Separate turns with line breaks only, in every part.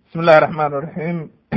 بسم الله الرحمن الرحيم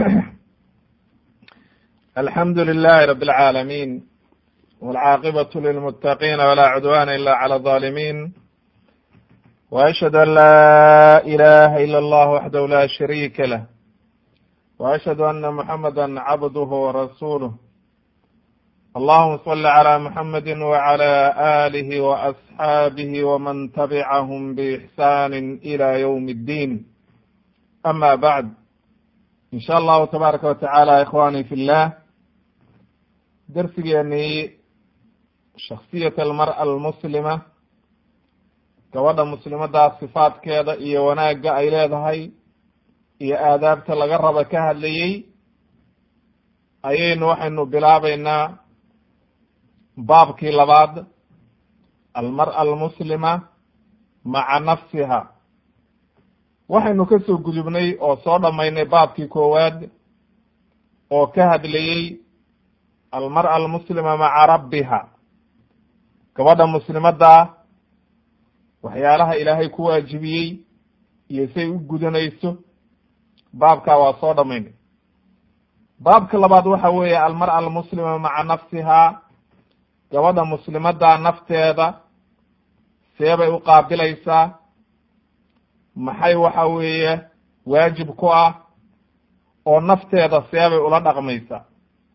الحمد لله رب العالمين والعاقبة للمتقين ولا عدوان إلا على الظالمين وأشهد أن لا إله إلا الله وحده لا شريك له وأشهد أن محمدا عبده ورسوله اللهم صل على محمد وعلى آله وأصحابه ومن تبعهم بإحسان إلى يوم الدين أما بعد إن شاء الله تبارك وتعالى إخواني في الله درسigeenii shaksiyat almar'a almuslima gabadha muslimadaa sifaadkeeda iyo wanaagga ay leedahay iyo aadaabta laga raba ka hadlayey ayaynu waxaynu bilaabeynaa baabkii labaad almar'a almuslima maca nafsiha waxaynu ka soo gudubnay oo soo dhammaynay baabkii koowaad oo ka hadlayey almar'a almuslima maca rabbiha gabadha muslimaddaa waxyaalaha ilaahay ku waajibiyey iyo say u gudanayso baabkaa waa soo dhammaynay baabka labaad waxa weeye almar'a almuslima maca nafsihaa gabadha muslimaddaa nafteeda seebay u qaabilaysaa maxay waxa weeye waajib ku ah oo nafteeda seebay ula dhaqmaysaa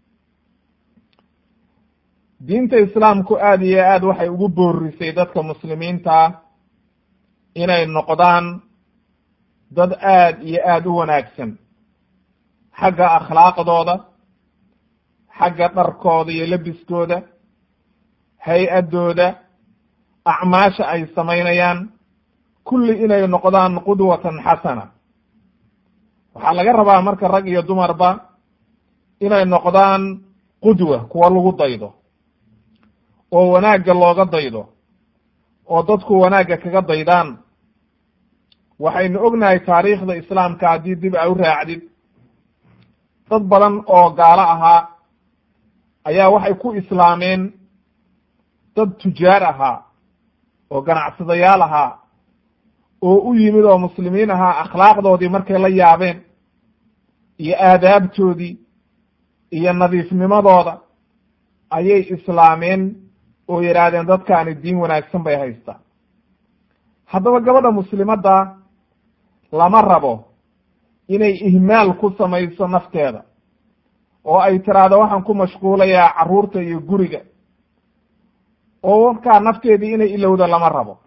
diinta islaamku aada iyo aad waxay ugu boorisay dadka muslimiinta inay noqdaan dad aad iyo aada u wanaagsan xagga akhlaaqdooda xagga dharkooda iyo lebiskooda hay-addooda acmaasha ay samaynayaan kulli inay noqdaan qudwatan xasana waxaa laga rabaa marka rag iyo dumarba inay noqdaan qudwa kuwa lagu daydo oo wanaagga looga daydo oo dadku wanaagga kaga daydaan waxaynu ognahay taariikhda islaamka haddii dib a u raacdid dad badan oo gaalo ahaa ayaa waxay ku islaameen dad tujaar ahaa oo ganacsadayaal ahaa oo u yimid oo muslimiin ahaa akhlaaqdoodii markay la yaabeen iyo aadaabtoodii iyo nadiifnimadooda ayay islaameen oo yidhaahdeen dadkaani diin wanaagsan bay haystaa haddaba gabadha muslimadda lama rabo inay ihmaal ku samayso nafteeda oo ay tiraahdo waxaan ku mashquulayaa carruurta iyo guriga oo markaa nafteedii inay ilowda lama rabo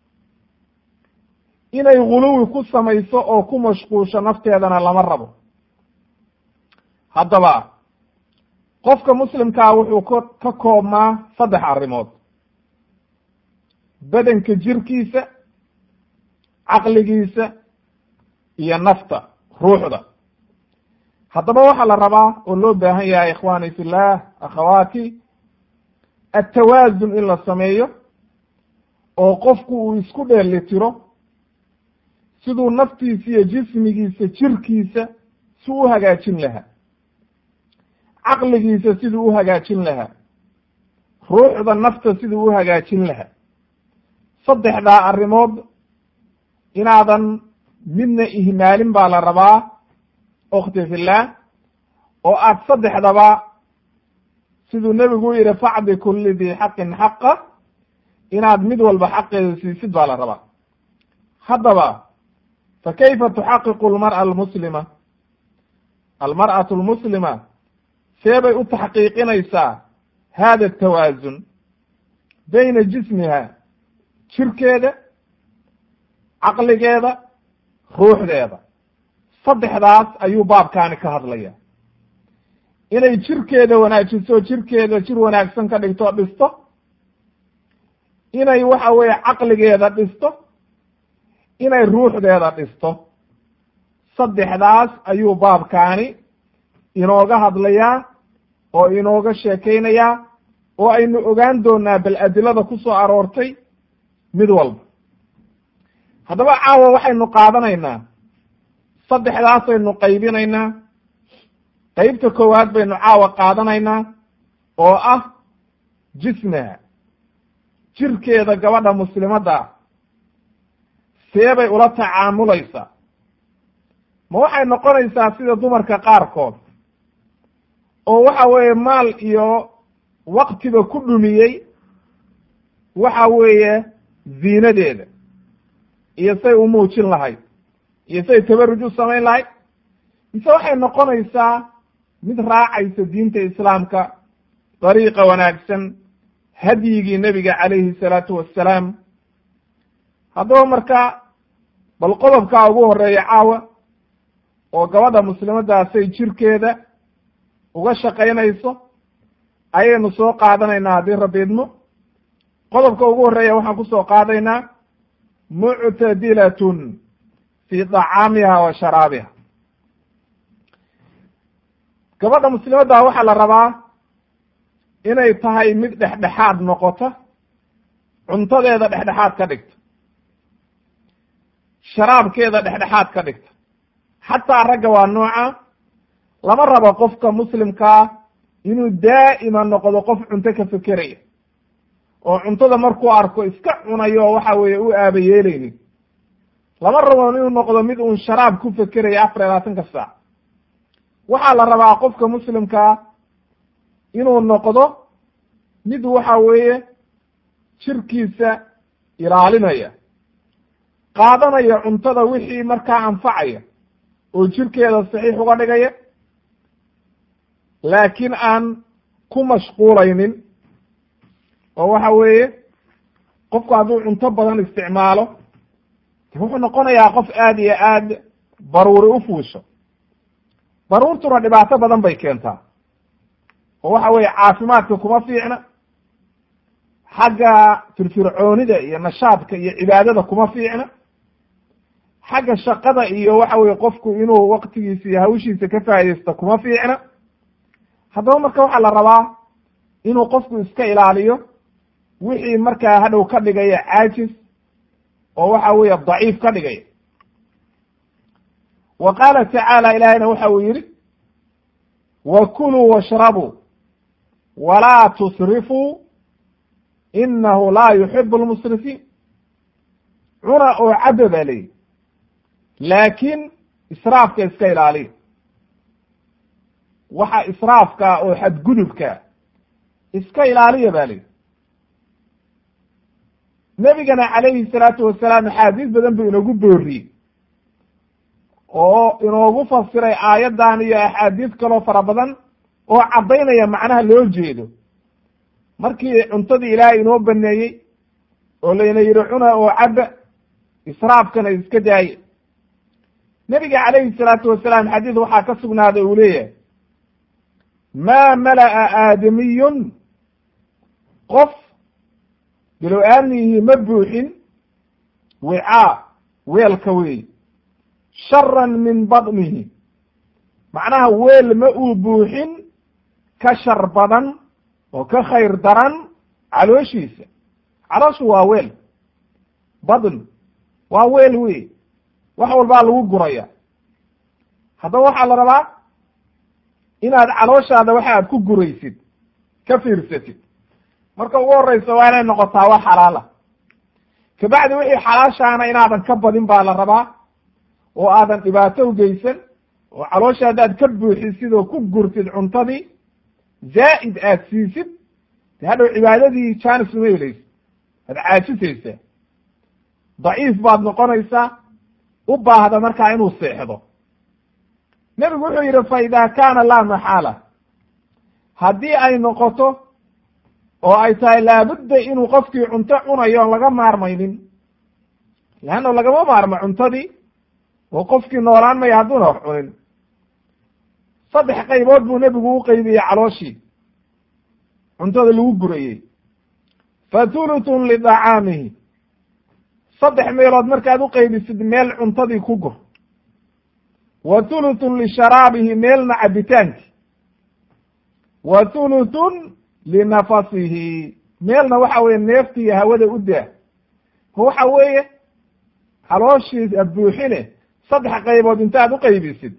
inay guluwi ku samayso oo ku mashquusho nafteedana lama rabo haddaba qofka muslimkaa wuxuu ka ka koobmaa saddex arrimood bedenka jirkiisa caqligiisa iyo nafta ruuxda haddaba waxaa la rabaa oo loo baahan yahay ikhwaani fillah akhawaati attawaasun in la sameeyo oo qofku uu isku dheelitiro siduu naftiisa iyo jismigiisa jirkiisa si u hagaajin lahaa caqligiisa siduu u hagaajin lahaa ruuxda nafta siduu u hagaajin lahaa saddexdaa arrimood inaadan midna ihmaalin baa la rabaa okti fillah oo aad saddexdaba siduu nebigu u yihi facdi kulli dii xaqin xaqa inaad mid walba xaqeeda siisid baa la rabaa haddaba fa kayfa tuxaqiqu almar'a almuslima almar'atu almuslima see bay u taxqiiqinaysaa hada atawaasun bayna jismiha jirkeeda caqligeeda ruuxdeeda saddexdaas ayuu baabkaani ka hadlaya inay jirkeeda wanaajiso jirkeeda jir wanaagsan ka dhigto dhisto inay waxa weeye caqligeeda dhisto inay ruuxdeeda dhisto saddexdaas ayuu baabkaani inooga hadlayaa oo inooga sheekaynayaa oo aynu ogaan doonaa bal adilada ku soo aroortay mid walba haddaba caawa waxaynu qaadanaynaa saddexdaasaynu qaybinaynaa qeybta koowaad baynu caawa qaadanaynaa oo ah jismiha jirkeeda gabadha muslimadda see bay ula tacaamulaysaa ma waxay noqonaysaa sida dumarka qaarkood oo waxa weeye maal iyo waktiba ku dhumiyey waxa weeye ziinadeeda iyo say u muujin lahayd iyo say tabaruj u samayn lahayd mise waxay noqonaysaa mid raacaysa diinta islaamka dariiqa wanaagsan hadyigii nebiga calayhi salaatu wassalaam haddaba marka bal qodobkaa ugu horeeya caawa oo gabadha muslimadaasay jirkeeda uga shaqaynayso ayaynu soo qaadanaynaa haddii rabbi idmo qodobka ugu horreeya waxaan kusoo qaadaynaa muctadilatun fii dacaamiha wa sharaabiha gabadha muslimadda waxaa la rabaa inay tahay mid dhexdhexaad noqota cuntadeeda dhexdhexaad ka dhigta sharaabkeeda dhexdhexaad ka dhigta xataa ragga waa nooca lama rabo qofka muslimkaa inuu daa'ima noqdo qof cunto ka fekeraya oo cuntada markuu arko iska cunayo oo waxa weeye u aaba yeelaynin lama rabo inuu noqdo mid uun sharaab ku fekeraya afar iyo labaatanka saac waxaa la rabaa qofka muslimkaa inuu noqdo mid waxa weeye jirkiisa ilaalinaya qaadanaya cuntada wixii markaa anfacaya oo jirkeeda saxiix uga dhigaya laakiin aan ku mashquulaynin oo waxa weeye qofku hadduu cunto badan isticmaalo wuxuu noqonayaa qof aada iyo aad baruuri u fuusho baruurtuna dhibaato badan bay keentaa oo waxa weeye caafimaadka kuma fiicna xagga firfircoonida iyo nashaadka iyo cibaadada kuma fiicna xagga shaqada iyo waxa weye qofku inuu waktigiisa iyo hawshiisa ka faa'idaysto kuma fiicna haddaba marka waxaa la rabaa inuu qofku iska ilaaliyo wixii markaa hadhow ka dhigaya caajis oo waxa weeye daciif ka dhigaya wa qaala tacaala ilaahayna waxa uu yidhi wa kuluu washrabuu walaa tusrifuu inahu laa yuxibu lmusrifiin cuna oo cabba baa leeyihi laakiin israafka iska ilaaliya waxa israafka oo xadgudubka iska ilaaliya ba leyihi nebigana calayhi salaatu wasalaam axaadiis badan buu inoogu booriyey oo inoogu fasiray aayaddan iyo axaadiis kaloo fara badan oo caddaynaya macnaha loo jeedo markii cuntadii ilaahay inoo baneeyey oo layna yidhi cuna oo cabba israafkana iska daaya nebiga calayhi salaatu wasalaam xadiis waxaa ka sugnaaday uu leeyahay maa mala'a aadamiyun qof bilow-aadmihii ma buuxin wicaa weelka weey sharan min badnihi macnaha weel ma uu buuxin ka shar badan oo ka khayr daran calooshiisa calooshu waa weel badn waa weel wey wax walbaa lagu guraya haddaba waxaa la rabaa inaad calooshaada waxa aad ku guraysid ka fiirsatid marka ugu horeysa waa inay noqotaa wax xalaala kabacdi wixii xalaashaana inaadan ka badin baa la rabaa oo aadan dhibaato ugeysan oo caloosha haddaad ka buuxisid oo ku gurtid cuntadii zaa'id aad siisid de hadhow cibaadadii jaanis uma helaysid waad caajisaysaa daciif baad noqonaysaa u baahda markaa inuu seexdo nebigu wuxuu yidhi fa ida kaana laa maxaala haddii ay noqoto oo ay tahay laabudda inuu qofkii cunto cunayo on laga maarmaynin leanna lagama maarmo cuntadii oo qofkii noolaan maya hadduuna wax cunin saddex qaybood buu nebigu u qeybiyey calooshii cuntada lagu gurayey fa thulutun lidacaamihi saddex meelood markaad u qaybisid meel cuntadii ku gur wa thulutun lisharaabihi meelna cabitaankii wa thulutun linafasihi meelna waxa weeye neeftii iyo hawada u daa waxa weeye calooshiisa buuxine saddex qaybood intaad u qaybisid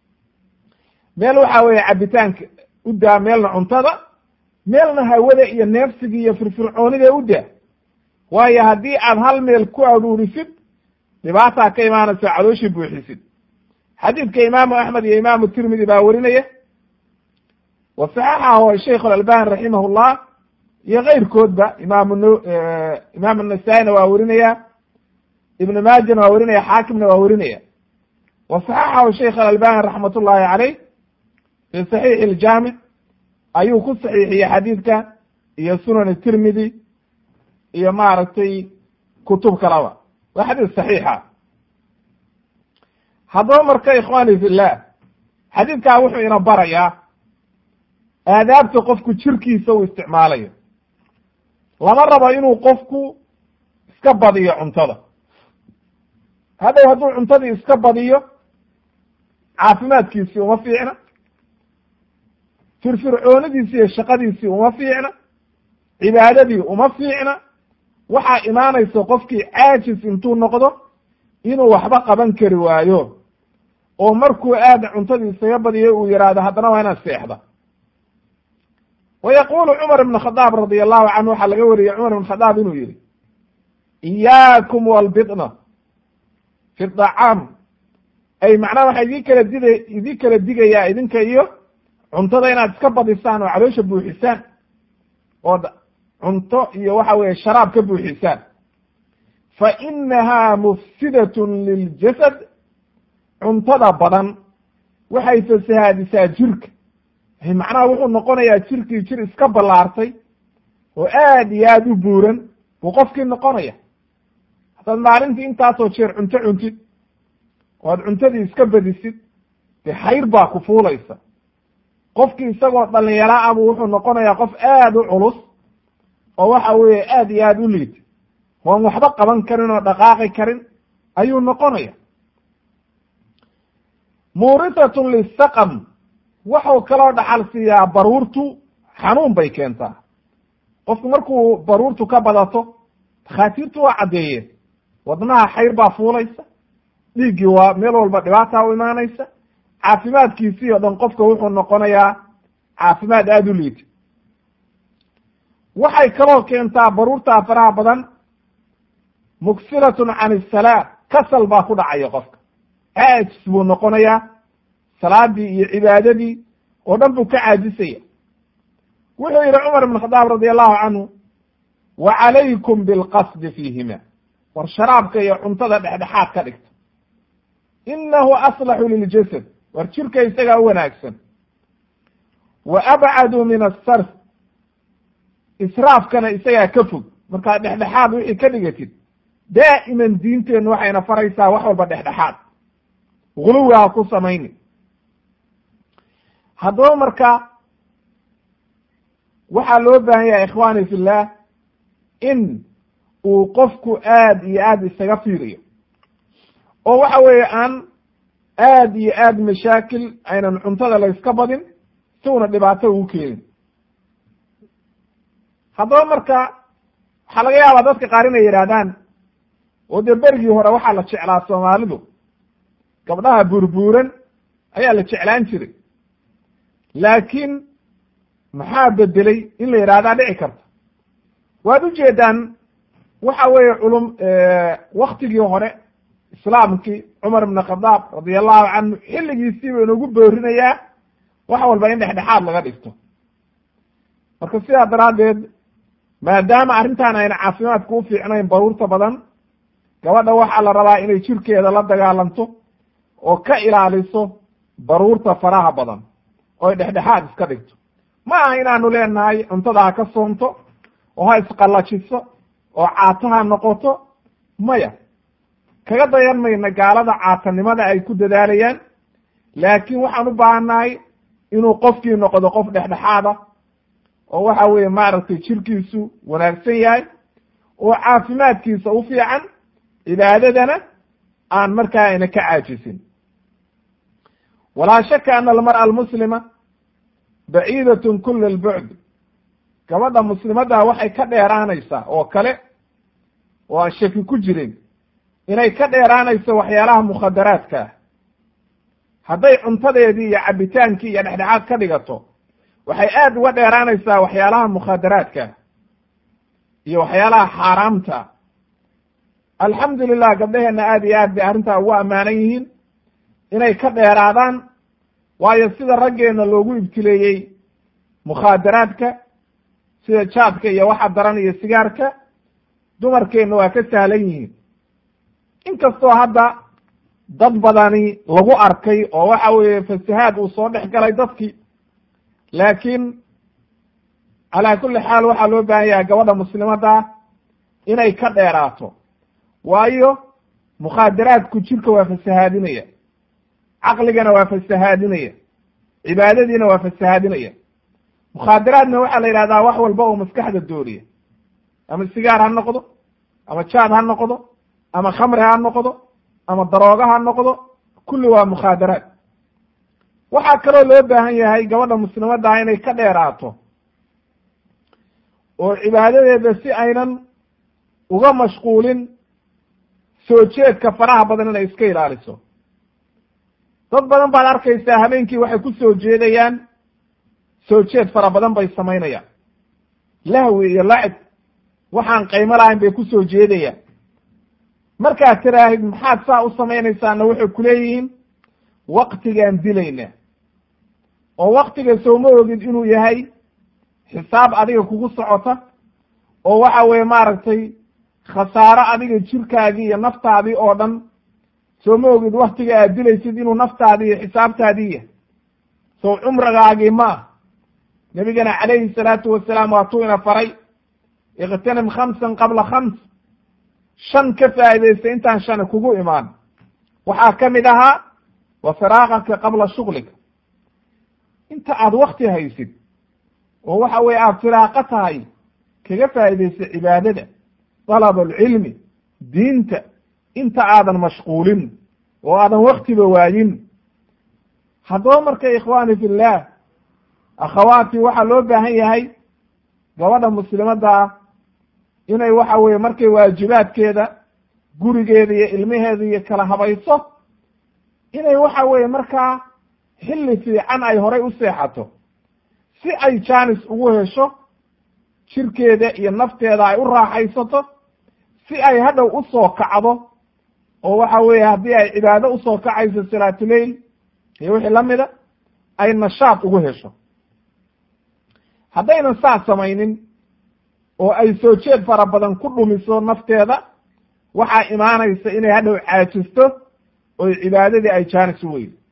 meel waxa weeye cabitaanka u daa meelna cuntada meelna hawada iyo neefsiga iyo firfircoonida u daa waayo haddii aad hal meel ku aruurisid dhibaataa ka imaanayso calooshii buuxisid xadiidka imaamu axmed iyo imaamu tirmidi baa werinaya wa saxaxahu sheikh alalbani raximah llah iyo keyrkoodba imaam imaam nasaa-ina waa werinaya ibn maajana waa werinaya xaakimna waa werinaya wa saxaxahu sheikh alalbani raxmat ullahi caleyh fi saxiixi iljaamic ayuu ku saxiixiyey xadiidka iyo sunan tirmidi iyo maaragtay kutub kalaba waa xadiis saxiixa haddaba marka ikhwani fillah xadiidkaa wuxuu ina barayaa aadaabta qofku jirkiisa uu isticmaalayo lama rabo inuu qofku iska badiyo cuntada hadhow hadduu cuntadii iska badiyo caafimaadkiisii uma fiicna firfircoonidiisi iyo shaqadiisii uma fiicna cibaadadii uma fiicna waxaa imaanaysa qofkii caajis intuu noqdo inuu waxba qaban kari waayo oo markuu aad cuntadii isaga badiyo uu yidhaahdo haddana waa inaad seexda wa yaqulu cumar ibn khadaab radi allahu canhu waxaa laga wariyey cumar ibn khadaab inuu yihi iyaakum walbidna fi dacaam ay macnaha waxaa idin kala dida idin kala digayaa idinka iyo cuntada inaad iska badisaan oo caloosha buuxisaan ood cunto iyo waxa weeye sharaab ka buuxisaan fa inaha mufsidatun liljasad cuntada badan waxay fasahaadisaa jirka macnaha wuxuu noqonayaa jirkii jir iska ballaartay oo aad iyo aad u buuran buu qofkii noqonaya haddaad maalintii intaasoo jeer cunto cuntid oo aad cuntadii iska badisid dee xayr baa ku fuulaysa qofkii isagoo dhalinyaro abu wuxuu noqonayaa qof aad u culus oo waxa weeye aad iyo aad u liid oon waxba qaban karin oo dhaqaaqi karin ayuu noqonaya muurisatun lisaqam waxuu kaloo dhaxal siiyaa baruurtu xanuun bay keentaa qofku markuu baruurtu ka badato dhakhaatiirtu waa caddeeyeen wadnaha xayr baa fuulaysa dhiiggii waa meel walba dhibaata u imaanaysa caafimaadkiisii oo dhan qofka wuxuu noqonayaa caafimaad aada u liita waxay kaloo keentaa baruurtaa faraha badan mugsiratun can isalaa kasal baa ku dhacaya qofka caajis buu noqonayaa salaadii iyo cibaadadii oo dhan buu ka caajisaya wuxuu yihi cumar ibn khadaab radi allahu canhu wa calaykum bilqasdi fiihima war sharaabka iyo cuntada dhexdhexaad ka dhigta inahu aslaxu liljasad war jirka isagaa u wanaagsan wa abcadu min asarf israafkana isagaa ka fog markaad dhexdhexaad wixii ka dhigatid daa'iman diinteennu waxayna faraysaa wax walba dhexdhexaad guluwi ha ku samayni haddaba marka waxaa loo baahan yahay ikhwani fillah in uu qofku aad iyo aad isaga fiiriyo oo waxa weeye aan aad iyo aad mashaakil aynan cuntada layska badin si una dhibaato ugu keenin haddaba marka waxaa laga yaabaa dadka qaar inay yidhaahdaan oo dee berigii hore waxaa la jeclaa soomaalidu gabdhaha buurbuuran ayaa la jeclaan jiray laakiin maxaa bedelay in la yidhahdaa dhici karta waad ujeedaan waxa weeye culum waktigii hore islaamkii cumar ibn khadaab radi allahu canhu xilligiisii buu inagu boorinayaa wax walba in dhexdhexaad laga dhigto marka sidaa daraaddeed maadaama arrintan ayna caafimaadku u fiicnayn baruurta badan gabadha waxaa la rabaa inay jirkeeda la dagaalanto oo ka ilaaliso baruurta faraha badan oy dhexdhexaad iska dhigto ma aha inaanu leenahay cuntada ha ka soonto oo ha isqallajiso oo caato ha noqoto maya kaga dayan mayna gaalada caatanimada ay ku dadaalayaan laakiin waxaan u baahannahay inuu qofkii noqdo qof dhexdhexaada oo waxa weeye maaragtay jirkiisu wanaagsan yahay oo caafimaadkiisa u fiican cibaadadana aan markaa ayna ka caajisin walaa shaka ana almar'a almuslima baciidatun kula albucd gabadha muslimadda waxay ka dheeraanaysaa oo kale oo aan shaki ku jirin inay ka dheeraanayso waxyaalaha mukhadaraadka ah hadday cuntadeedii iyo cabitaankii iyo dhexdhexaad ka dhigato waxay aad uga dheeraanaysaa waxyaalaha mukhadaraadka iyo waxyaalaha xaaraamta alxamdu lilah gabdhaheenna aad iyo aad bay arrintaa ugu ammaanan yihiin inay ka dheeraadaan waayo sida raggeenna loogu ibtileeyey mukhaadaraadka sida jaadka iyo waxa daran iyo sigaarka dumarkeenna waa ka sahlan yihiin inkastoo hadda dad badani lagu arkay oo waxa weeye fasahaad uu soo dhex galay dadkii laakiin calaa kulli xaal waxaa loo baahan yahay gabadha muslimadda inay ka dheeraato waayo mukhaadaraadku jirka waa fasahaadinaya caqligana waa fasahaadinaya cibaadadiina waa fasahaadinaya mukhaadaraadna waxaa la yidhahdaa wax walba oo maskaxda dooriya ama sigaar ha noqdo ama jaad ha noqdo ama khamri ha noqdo ama darooga ha noqdo kulli waa mukhaadaraad waxaa kaloo loo baahan yahay gabadha muslimadda inay ka dheeraato oo cibaadadeeda si aynan uga mashquulin soo jeedka faraha badan inay iska ilaaliso dad badan baad arkaysaa habeenkii waxay ku soo jeedayaan soo jeed fara badan bay samaynayaan lahwi iyo lacib waxaan qaymo lahayn bay ku soo jeedayaan markaad tiraahid maxaad saa u samaynaysaana waxay kuleeyihiin waktigaan dilayna oo waktiga sooma ogid inuu yahay xisaab adiga kugu socota oo waxa weeye maaragtay khasaaro adiga jirkaagii iyo naftaadii oo dhan sooma ogid waktiga aad dilaysid inuu naftaadii iyo xisaabtaadii yahay sow cumrigaagii ma ah nebigana calayhi salaatu wasalaam waatuu ina faray ikhtanim khamsan qabla khams shan ka faa'iidaysta intaan shani kugu imaan waxaa ka mid ahaa wa firaaqaka qabla shuglika inta aad wakti haysid oo waxa weye aad firaaqo tahay kaga faa'iidaysta cibaadada dalabulcilmi diinta inta aadan mashquulin oo aadan waktiba waayin haddaba marka ikhwaani fillah akhawaati waxaa loo baahan yahay gabadha muslimadda ah inay waxa weye markay waajibaadkeeda gurigeeda iyo ilmaheeda iyo kala habayso inay waxa weeye markaa xilli fiican ay horay u seexato si ay jaanis ugu hesho jirkeeda iyo nafteeda ay u raaxaysato si ay hadhow u soo kacdo oo waxa weeye haddii ay cibaado usoo kacayso salaatuleil iyo wixii la mida ay nashaad ugu hesho haddaynan saas samaynin oo ay soo jeed fara badan ku dhumiso nafteeda waxaa imaanaysa inay hadhow caajisto oo cibaadadii ay jaanis u weydo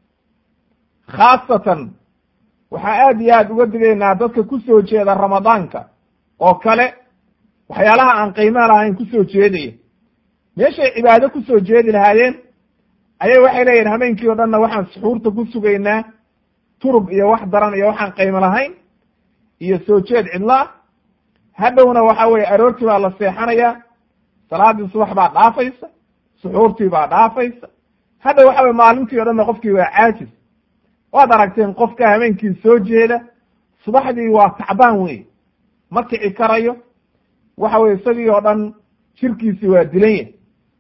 khaasatan waxaa aad iyo aad uga digaynaa dadka ku soo jeeda ramadaanka oo kale waxyaalaha aan qiimaa lahayn kusoo jeedaya meeshay cibaado kusoo jeedi lahaayeen ayay waxay leeyihin habeenkii o dhanna waxaan suxuurta ku sugaynaa turub iyo wax daran iyo waxaan qiimo lahayn iyo soo jeed cidlaa hadhowna waxa weye aroortii baa la seexanayaa salaadii subax baa dhaafaysa suxuurtii baa dhaafaysa hadhow waxa weye maalintii o dhanna qofkii waa caajis waad aragteen qofka habeenkii soo jeeda subaxdii waa tacbaan wey ma kici karayo waxa weye isagii oo dhan jirkiisi waa dilan yahay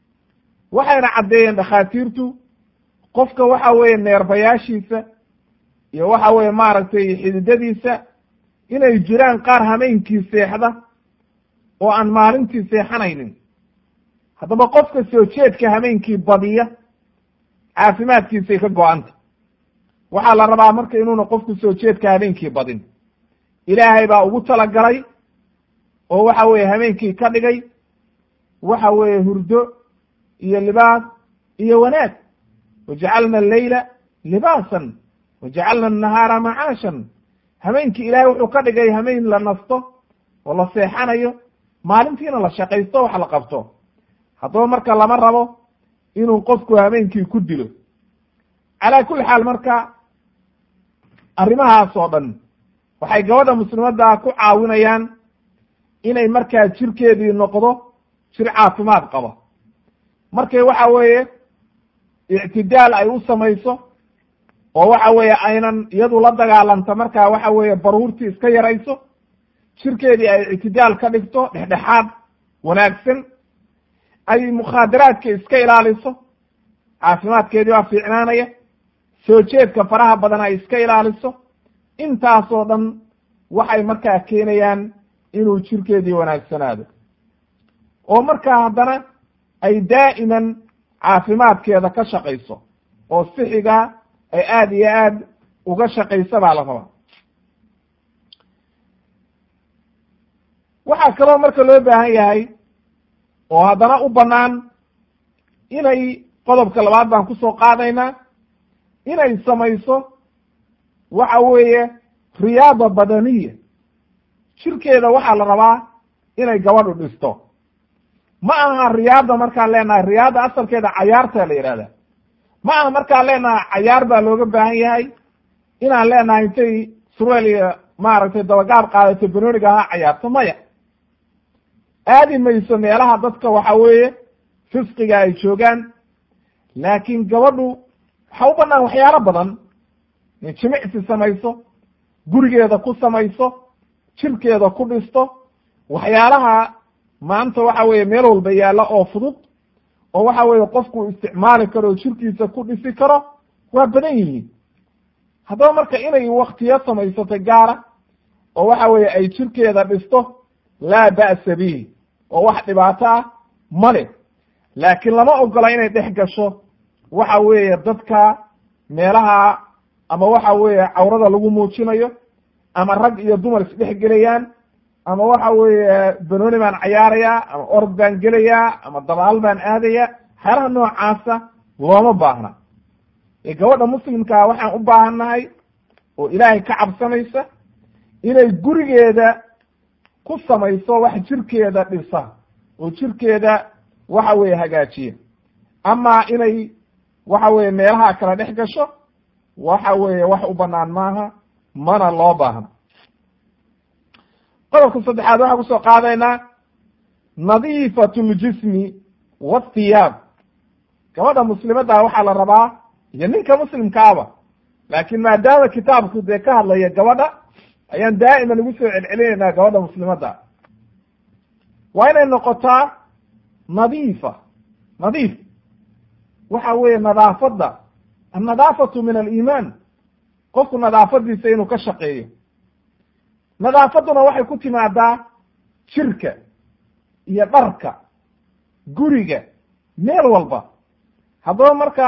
waxayna caddeeyeen dhakhaatiirtu qofka waxa weeye neerbayaashiisa iyo waxa weye maaragtay xididadiisa inay jiraan qaar hameenkii seexda oo aan maalintii seexanaynin haddaba qofka soo jeedka hameenkii badiya caafimaadkiisay ka go-anta waxaa la rabaa marka inuuna qofku soo jeedka habeenkii badin ilaahay baa ugu talagalay oo waxa weeye habeenkii ka dhigay waxa weeye hurdo iyo libaas iyo wanaag wajacalna alleyla libaasan wajacalna annahaara macaashan habeenkii ilaahay wuxuu ka dhigay habeen la nasto oo la seexanayo maalintiina la shaqaysto wax la qabto haddaba marka lama rabo inuu qofku habeenkii ku dilo calaa kulli xaal marka arrimahaas oo dhan waxay gabadha muslimadda ku caawinayaan inay markaa jirkeedii noqdo jir caafimaad qaba markay waxa weeye ictidaal ay u samayso oo waxa weeye aynan iyadu la dagaalanta markaa waxa weeye baruurtii iska yarayso jirkeedii ay ictidaal ka dhigto dhexdhexaad wanaagsan ay mukhaadaraadka iska ilaaliso caafimaadkeedii waa fiicnaanaya soo jeedka faraha badan ay iska ilaaliso intaasoo dhan waxay markaa keenayaan inuu jirkeedii wanaagsanaado oo markaa haddana ay daa'iman caafimaadkeeda ka shaqayso oo sixiga ay aada iyo aad uga shaqaysa baa la rabaa waxaa kaloo marka loo baahan yahay oo haddana u bannaan inay qodobka labaad baan kusoo qaadaynaa inay samayso waxa weeye riyaada badaniya jirkeeda waxaa la rabaa inay gabadhu dhisto ma aha riyaada markaan leenahay riyaada asalkeeda cayaarta la yihahda ma aha markaan leenahay cayaar baa looga baahan yahay inaan leenahay intay surweel iyo maaragtay dabagaab qaadato banooniga ha cayaarto maya aadi mayso meelaha dadka waxa weeye fisqiga ay joogaan laakiin gabadhu waxa u banaan waxyaalo badan in jimicsi samayso gurigeeda ku samayso jirkeeda ku dhisto waxyaalaha maanta waxa weeye meel walba yaalla oo fudud oo waxa weeye qofku isticmaali karo oo jirkiisa ku dhisi karo waa badan yihiin haddaba marka inay waktiyo samaysato gaara oo waxa weeye ay jirkeeda dhisto laa ba'sa bihi oo wax dhibaato ah male laakiin lama ogola inay dhex gasho waxa weeye dadka meelaha ama waxa weeye cawrada lagu muujinayo ama rag iyo dumar isdhex gelayaan ama waxa weeye banooni baan cayaarayaa ama orod baan gelayaa ama dabaal baan aadaya waxyaalaha noocaasa looma baahna ee gabadha muslimkaa waxaan u baahannahay oo ilaahay ka cabsanaysa inay gurigeeda ku samayso wax jirkeeda dhisa oo jirkeeda waxa weeye hagaajiya ama inay waxa weeye meelaha kala dhex gasho waxa weeye wax u banaan maaha mana loo baahna qodobka saddexaad waxaan kusoo qaadaynaa nadiifat ljismi wathiyaab gabadha muslimadda waxaa la rabaa iyo ninka muslimkaaba laakiin maadaama kitaabku dee ka hadlaya gabadha ayaan daa'iman ugu soo celcelinaynaa gabadha muslimadda waa inay noqotaa nadiifa nadiif waxa weeye nadaafadda annadaafatu min aliimaan qofku nadaafadiisa inuu ka shaqeeyo nadaafadduna waxay ku timaadaa jirka iyo dharka guriga meel walba haddaba marka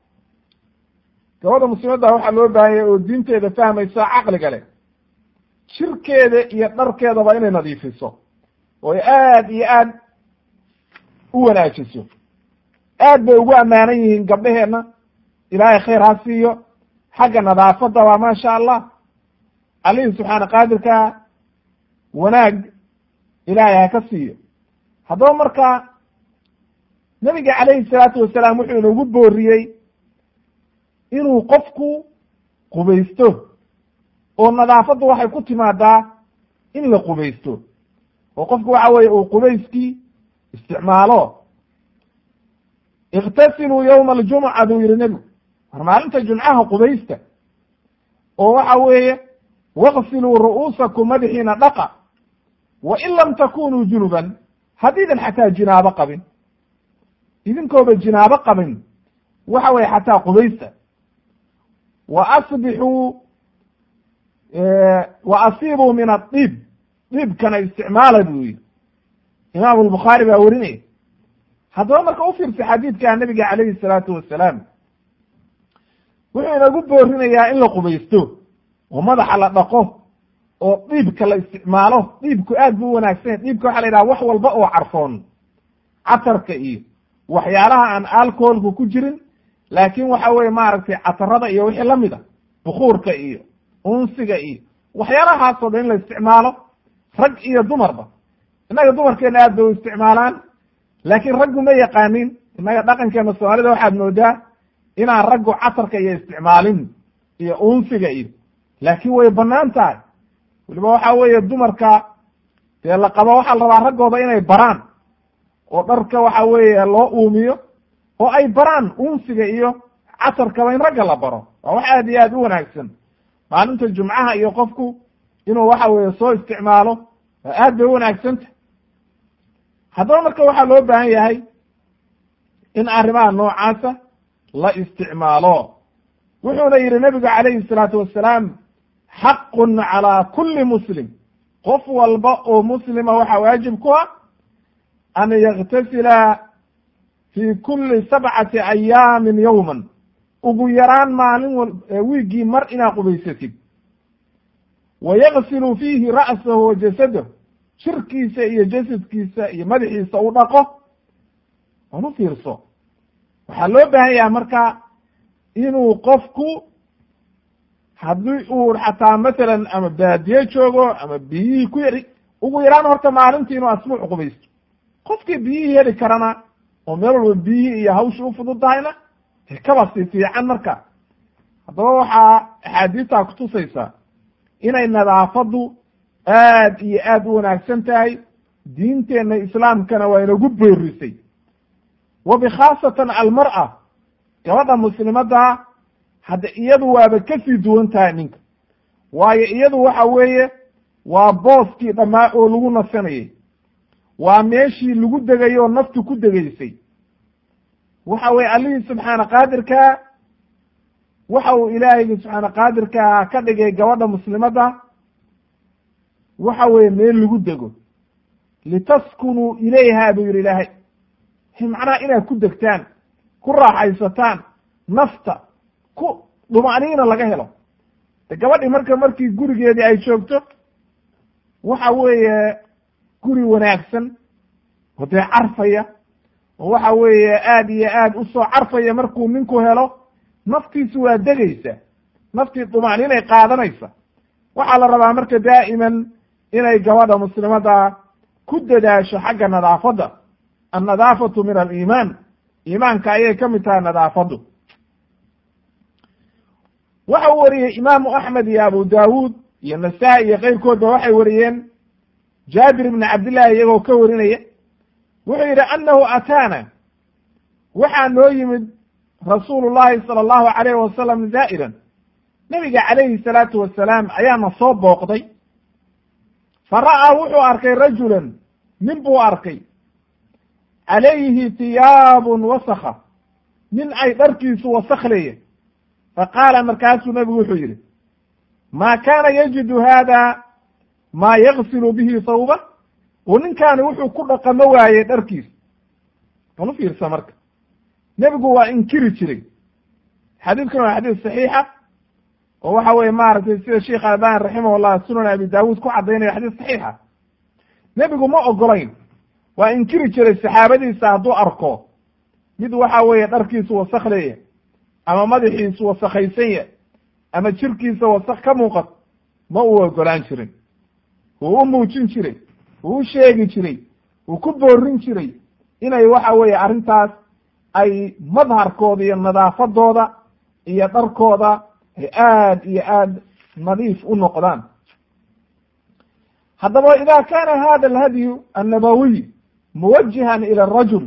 gabadha muslimadda waxaa loo baahanya oo diinteeda fahmaysa caqliga leh jirkeeda iyo dharkeedaba inay nadiifiso oo ay aad iyo aad u wanaajiso aad bay ugu ammaanan yihiin gabdheheenna ilaahay khayr ha siiyo xagga nadaafadda waa maasha allah allihii subxaana qaadirkaa wanaag ilaahay ha ka siiyo haddaba marka nebiga calayhi salaatu wasalaam wuxuu inoogu booriyey inuu qofku qubaysto oo nadaafaddu waxay ku timaadaa in la qubaysto oo qofku waxa weeye uu qubayskii isticmaalo ikhtasiluu yowma aljumuca buu yihi nebigu war maalinta jumcaha qubaysta oo waxa weeye waqsiluu ru'uusakum madaxiina dhaqa wa in lam takunuu junuban haddiidan xataa jinaabo qabin idinkooba jinaabo qabin waxa weye xataa qubaysta wa asbixuu wa asiibuu min adiib diibkana isticmaala buu yihi imaamu lbukhaari baa werinaya haddaba marka u fiirsa xadiidka nabiga calayhi salaatu wasalaam wuxuu inagu boorinayaa in la qubaysto oo madaxa la dhaqo oo dhiibka la isticmaalo dhiibku aad buu u wanaagsan yahy dhiibka waxa la yidhaha wax walba oo carfoon catarka iyo waxyaalaha aan alcoholku ku jirin laakin waxa weye maaragtay catarada iyo wixii lamid a bukuurka iyo unsiga iyo waxyaalahaasoo dhan in la isticmaalo rag iyo dumarba innaga dumarkeena aad bay u isticmaalaan laakiin raggu ma yaqaanin innaga dhaqankeena soomaalida waxaad moodaa inaan raggu catarka iyo isticmaalin iyo unsiga iyo laakiin way banaan tahay weliba waxa weeye dumarka dee la qabo waxaa la rabaa raggooda inay baraan oo dharka waxa weeye loo uumiyo oo ay baraan unsiga iyo casarkaba in ragga la baro waa wax aad iyo aad u wanaagsan maalinta jumcaha iyo qofku inuu waxa weeye soo isticmaalo waa aad bay u wanaagsanta haddaba marka waxaa loo baahan yahay in arrimaha noocaasa la isticmaalo wuxuuna yihi nabigu calayhi salaatu wasalaam xaqun calaa kulli muslim qof walba oo muslima waxaa waajib ku ah an yaktasila fi kuli sabcati ayaamin yowman ugu yaraan maalin wal wiiggii mar inaad qubaysatid wa yaksilu fiihi ra'sahu wa jasadahu jirkiisa iyo jasadkiisa iyo madaxiisa u dhaqo aan u fiirso waxaa loo baahan yahay marka inuu qofku haddii uu xataa masalan ama baadiye joogo ama biyihii ku yari ugu yaraan horta maalintii inuu asbuuc qubaysto qofkii biyihii heli karana oo meel walba biyihii iyo hawshii u fududahayna kaba si fiican marka haddaba waxaa axaadiistaa kutusaysaa inay nadaafaddu aad iyo aad u wanaagsan tahay diinteenna islaamkana waa inagu boorisay wa bikhaasatan almar'a gabadha muslimadda hadda iyadu waaba kasii duwan tahay ninka waayo iyadu waxa weeye waa booskii dhammaa oo lagu nasanayay waa meeshii lagu degay oo naftu ku degaysay waxa weye allihii subxaana qaadirkaa waxa uu ilaahaygi subxaana qaadirkaa ka dhigay gabadha muslimadda waxa weeye meel lagu dego litaskunuu ilayha buu yidhi ilaahay macnaha inaad ku degtaan ku raaxaysataan nafta ku dhumaniina laga helo de gabadhii marka markii gurigeedii ay joogto waxa weeye guri wanaagsan oo dee carfaya oo waxa weeye aad iyo aad usoo carfaya markuu ninku helo naftiisu waa degaysa naftii dhumaniinay qaadanaysa waxaa la rabaa marka daa'iman inay gabadha muslimadda ku dadaasho xagga nadaafadda annadaafatu min aliimaan iimaanka ayay ka mid tahay nadaafaddu waxa uu wariyey imaamu axmed iyo abu daawuud iyo nasaa-i iyo keyrkoodba waxay wariyeen jaabir ibni cabdillahi iyagoo ka warinaya wuxuu yidhi annahu ataana waxaa noo yimid rasuulu llahi sala allahu alayhi wasalam zaa'iran nebiga calayhi salaatu wasalaam ayaana soo booqday fa ra'aa wuxuu arkay rajulan nin buu arkay calayhi tiyaabun wasakha nin ay dharkiisu wasakleya fa qaala markaasuu nebigu wuxuu yidhi maa kaana yajidu haada maa yaksilu bihi sawba oo ninkaani wuxuu ku dhaqamo waayey dharkiisa bal u fiirsa marka nebigu waa inkiri jiray xadiidkan waa xadiis saxiixa oo waxa weye maaragtay sida sheikh albani raximahullah sunan abi daawuud ku caddaynaya xadiis saxiixa nebigu ma ogolayn waa inkiri jiray saxaabadiisa hadduu arko mid waxa weeye dharkiisu wasakleya ama madaxiisu wasakhaysanya ama jirkiisa wasak ka muuqat ma uu ogolaan jirin wuu u muujin jiray wuu u sheegi jiray wuu ku boorin jiray inay waxa weeye arrintaas ay madharkooda iyo nadaafadooda iyo dharkooda ay aad iyo aad nadiif u noqdaan haddaba ida kana hada alhadyu annabawiy muwajihan ila arajul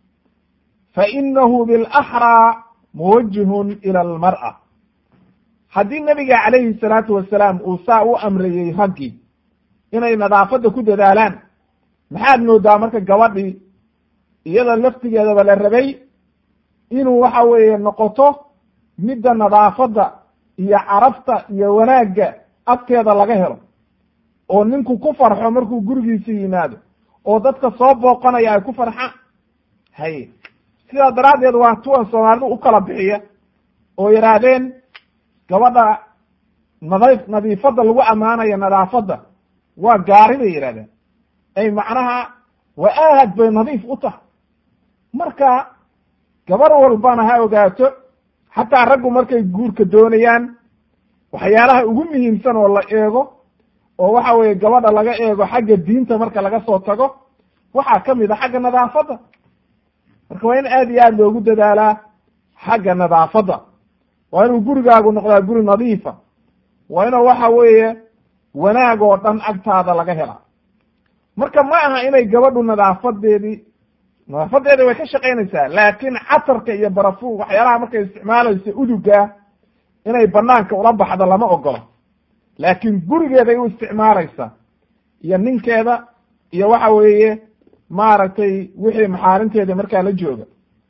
fainahu bilaxraa muwajihun ila almar'a haddii nebiga calayhi salaatu wasalaam uu saa u amrayey raggii inay nadaafadda ku dadaalaan maxaad moodaa marka gabadhii iyada laftigeedaba la rabay inuu waxa weeye noqoto midda nadaafadda iyo carafta iyo wanaagga agteeda laga helo oo ninku ku farxo markuu gurigiisa yimaado oo dadka soo booqanaya ay ku farxaan haye sidaa daraaddeed waa tuwan soomaalidu u kala bixiya oo yidhaahdeen gabadha nada nadiifadda lagu ammaanayo nadaafadda waa gaari bay yidhahdeen ay macnaha waa aad bay nadiif u tahay marka gabar walbana ha ogaato xataa raggu markay guurka doonayaan waxyaalaha ugu muhiimsan oo la eego oo waxa weeye gabadha laga eego xagga diinta marka laga soo tago waxaa ka mid a xagga nadaafadda marka waa in aad iyo aad loogu dadaalaa xagga nadaafadda waa inuu gurigaagu noqdaa guri nadiifa waa inuu waxa weeye wanaag oo dhan agtaada laga helaa marka ma aha inay gabadhu nadaafadeedii nadaafadeeda way ka shaqaynaysaa laakiin catarka iyo barafu waxyaalaha markay isticmaalayso uduga inay banaanka ula baxdo lama ogolo laakiin gurigeeday u isticmaalaysaa iyo ninkeeda iyo waxa weeye maaragtay wixii maxaarinteeda markaa la jooga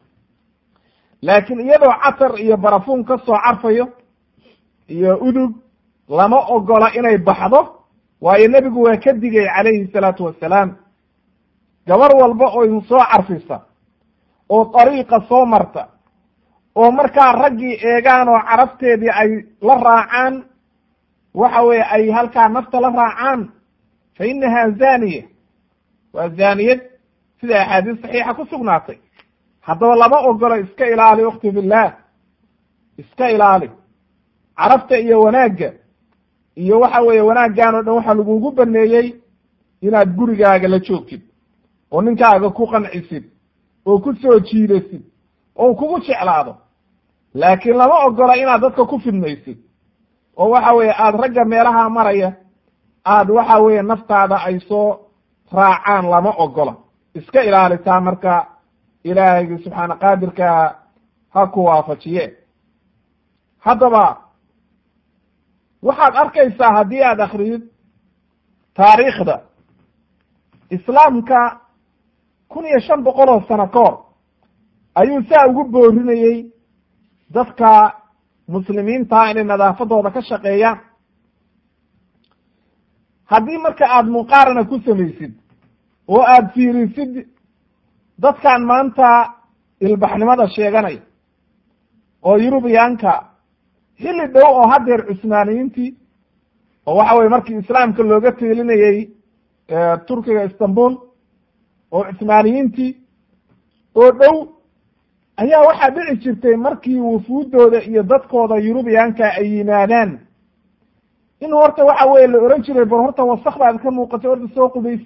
laakiin iyadoo catar iyo barafuun ka soo carfayo iyo udug lama ogola inay baxdo waayo nebigu waa ka digay calayhi salaatu wassalaam gabar walba oo idin soo carfisa oo dariiqa soo marta oo markaa raggii eegaan oo carabteedii ay la raacaan waxa weeye ay halkaa nafta la raacaan fa inaha zaniya waa zaniyad sida axaadiis saxiixa ku sugnaatay haddaba lama ogolo iska ilaali ukhti billah iska ilaali carabta iyo wanaagga iyo waxa weeye wanaaggan o dhan waxaa lagugu baneeyey inaad gurigaaga la joogtid oo ninkaaga ku qancisid oo ku soo jiidasid oo kugu jeclaado laakiin lama ogola inaad dadka ku fidmaysid oo waxa weeye aada ragga meelaha maraya aad waxa weeye naftaada ay soo raacaan lama ogola iska ilaalitaa marka ilaahaygi subxaana qaadirka ha ku waafajiye haddaba waxaad arkaysaa haddii aad akridid taariikhda islaamka kun iyo shan boqol oo sano ka hor ayuu saa ugu boorinayey dadka muslimiinta inay nadaafadooda ka shaqeeyaan haddii marka aada muqaarana ku samaysid oo aada fiirisid dadkan maanta ilbaxnimada sheeganaya oo yurubiyaanka xilli dhow oo haddeer cusmaaniyiintii oo waxa weye markii islaamka looga teelinayey turkiga istanbul oo cusmaaniyiintii oo dhow ayaa waxaa dhici jirtay markii wufuuddooda iyo dadkooda yurubiyaanka ay yimaadaan in horta waxa weye la ohan jiray bal horta wasakdaad ka muuqatay horta soo qubays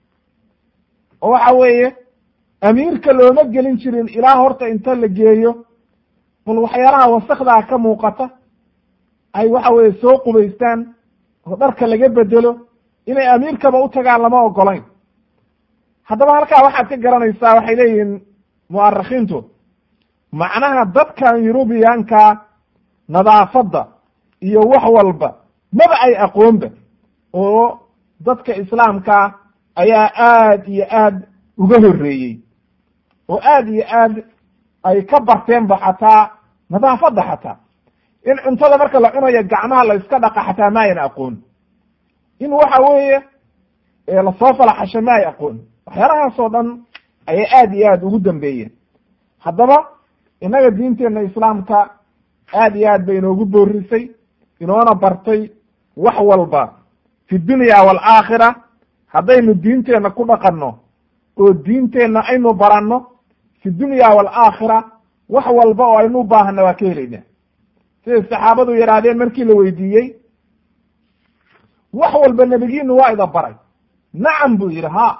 oo waxa weeye amiirka looma gelin jirin ilaa horta inta la geeyo bal waxyaalaha wasakdaa ka muuqata ay waxa weye soo qubaystaan oo dharka laga bedelo inay amiirkaba u tagaan lama ogolayn haddaba halkaa waxaad ka garanaysaa waxay leeyihiin mu'arikhiintu macnaha dadkan yurubiyaanka nadaafadda iyo wax walba maba ay aqoonba oo dadka islaamka ayaa aad iyo aad uga horreeyey oo aad iyo aad ay ka barteenba xataa nadaafadda xataa in cuntada marka la cunayo gacmaha la iska dhaqa xataa ma ayan aqoon in waxa weeye lasoo falaxasho ma ay aqoon waxyaalahaasoo dhan ayay aad iyo aad ugu dambeeyeen haddaba innaga diinteenna islaamka aad iyo aad bay inoogu boorisay inoona bartay wax walba fi dunya waalaakhira haddaynu diinteenna ku dhaqanno oo diinteenna aynu baranno fi dunya waalaakhira wax walba oo aynu u baahanna waa ka helayna siday saxaabadu yidhaahdeen markii la weydiiyey wax walba nebigiinu waa ida baray nacam buu yidhi ha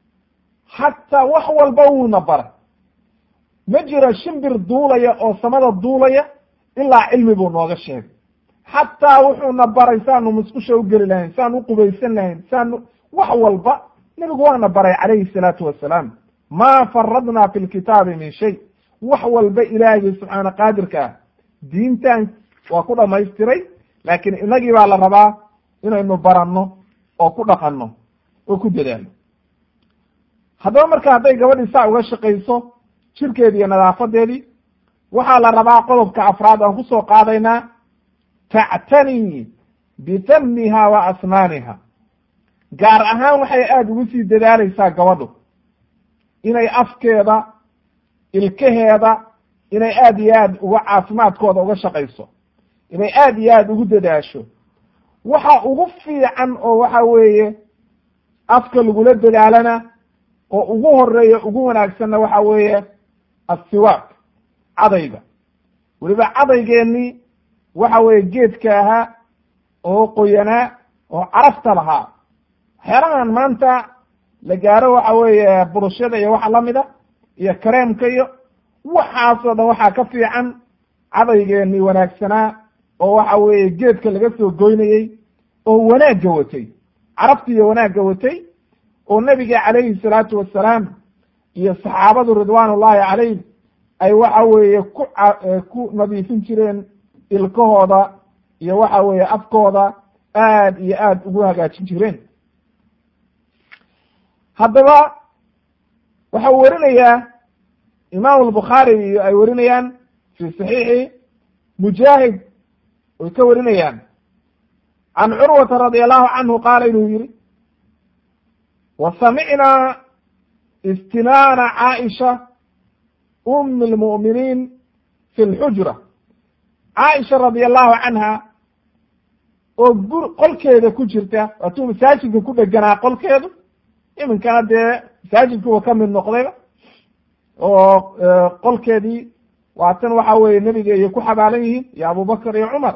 xataa wax walba wuuna baray ma jiro shimbir duulaya oo samada duulaya ilaa cilmi buu nooga sheegay xataa wuxuuna baray saanu musqusha u geli lahayn saanu u qubaysan lahayn saanu wax walba nebigu waana baray calayhi salaatu wasalaam ma faradna fi lkitaabi min shay wax walba ilaahigii subxaana qaadirka ah diintan waa ku dhamaystiray laakiin inagii baa la rabaa inaynu baranno oo ku dhaqanno oo ku dadaalno haddaba marka hadday gabadhii saa uga shaqayso jirkeedi iyo nadaafadeedii waxaa la rabaa qodobka afraad aan kusoo qaadaynaa tactanii bitamiha wa asnaaniha gaar ahaan waxay aada ugu sii dadaalaysaa gabadhu inay afkeeda ilkaheeda inay aad iyo aad uga caafimaadkooda uga shaqayso inay aad iyo aad ugu dadaasho waxa ugu fiican oo waxa weeye afka lagula dadaalana oo ugu horeeya ugu wanaagsanna waxa weeye assiwaak cadayga weliba cadaygeenii waxa weeye geedka ahaa oo qoyanaa oo carafta lahaa waxyaalahan maanta la gaaro waxa weeye burushada iyo waxa lamida iyo kareemka iyo waxaasoo dhan waxaa ka fiican cadaygeenii wanaagsanaa oo waxa weeye geedka laga soo goynayey oo wanaagga watay carabta iyo wanaagga watay oo nebiga calayhi salaatu wassalaam iyo saxaabadu ridwaan ullahi calayh ay waxa weeye ku ku nadiifin jireen ilkahooda iyo waxa weeye afkooda aad iyo aad ugu hagaajin jireen haddaba waxa uu werinayaa imaamu albukhaari iyo ay werinayaan fi saxiixi mujaahid way ka warinayaan can curwata radi allahu canhu qaala inuu yihi wa samicnaa istinaana caaisha umi lmu'miniin fi lxujra caaisha radi allahu canha oo gur qolkeeda ku jirta waatuu masaajidka ku dheganaa qolkeedu iminkana dee masaajidkuwa ka mid noqdayba oo qolkeedii waatan waxa weeye nebiga iyo ku xabaalan yihiin iyo abubakar iyo cumar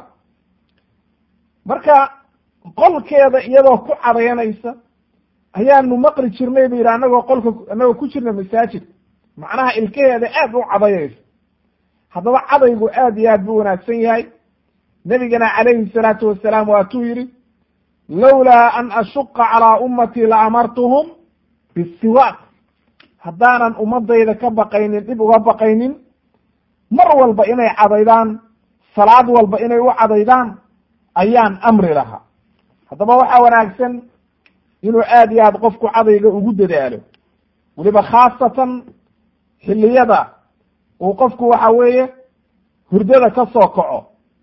marka qolkeeda iyadoo ku cadayanaysa ayaanu maqli jirnay bu yidhi anagoo qolka anagoo ku jirna masaajidka macnaha ilkaheeda aad u cadayaysa haddaba cadaygu aad iyo aad buu wanaagsan yahay nebigana calayhi salaatu wasalaam waatuu yidhi lowlaa an ashuqa calaa ummatii la amartuhum bisiwaak haddaanan ummadayda ka baqaynin dhib uga baqaynin mar walba inay cadaydaan salaad walba inay u cadaydaan ayaan amri lahaa haddaba waxaa wanaagsan inuu aad iyo aad qofku cadayga ugu dadaalo weliba khaasatan xilliyada uu qofku waxa weeye hurdada ka soo kaco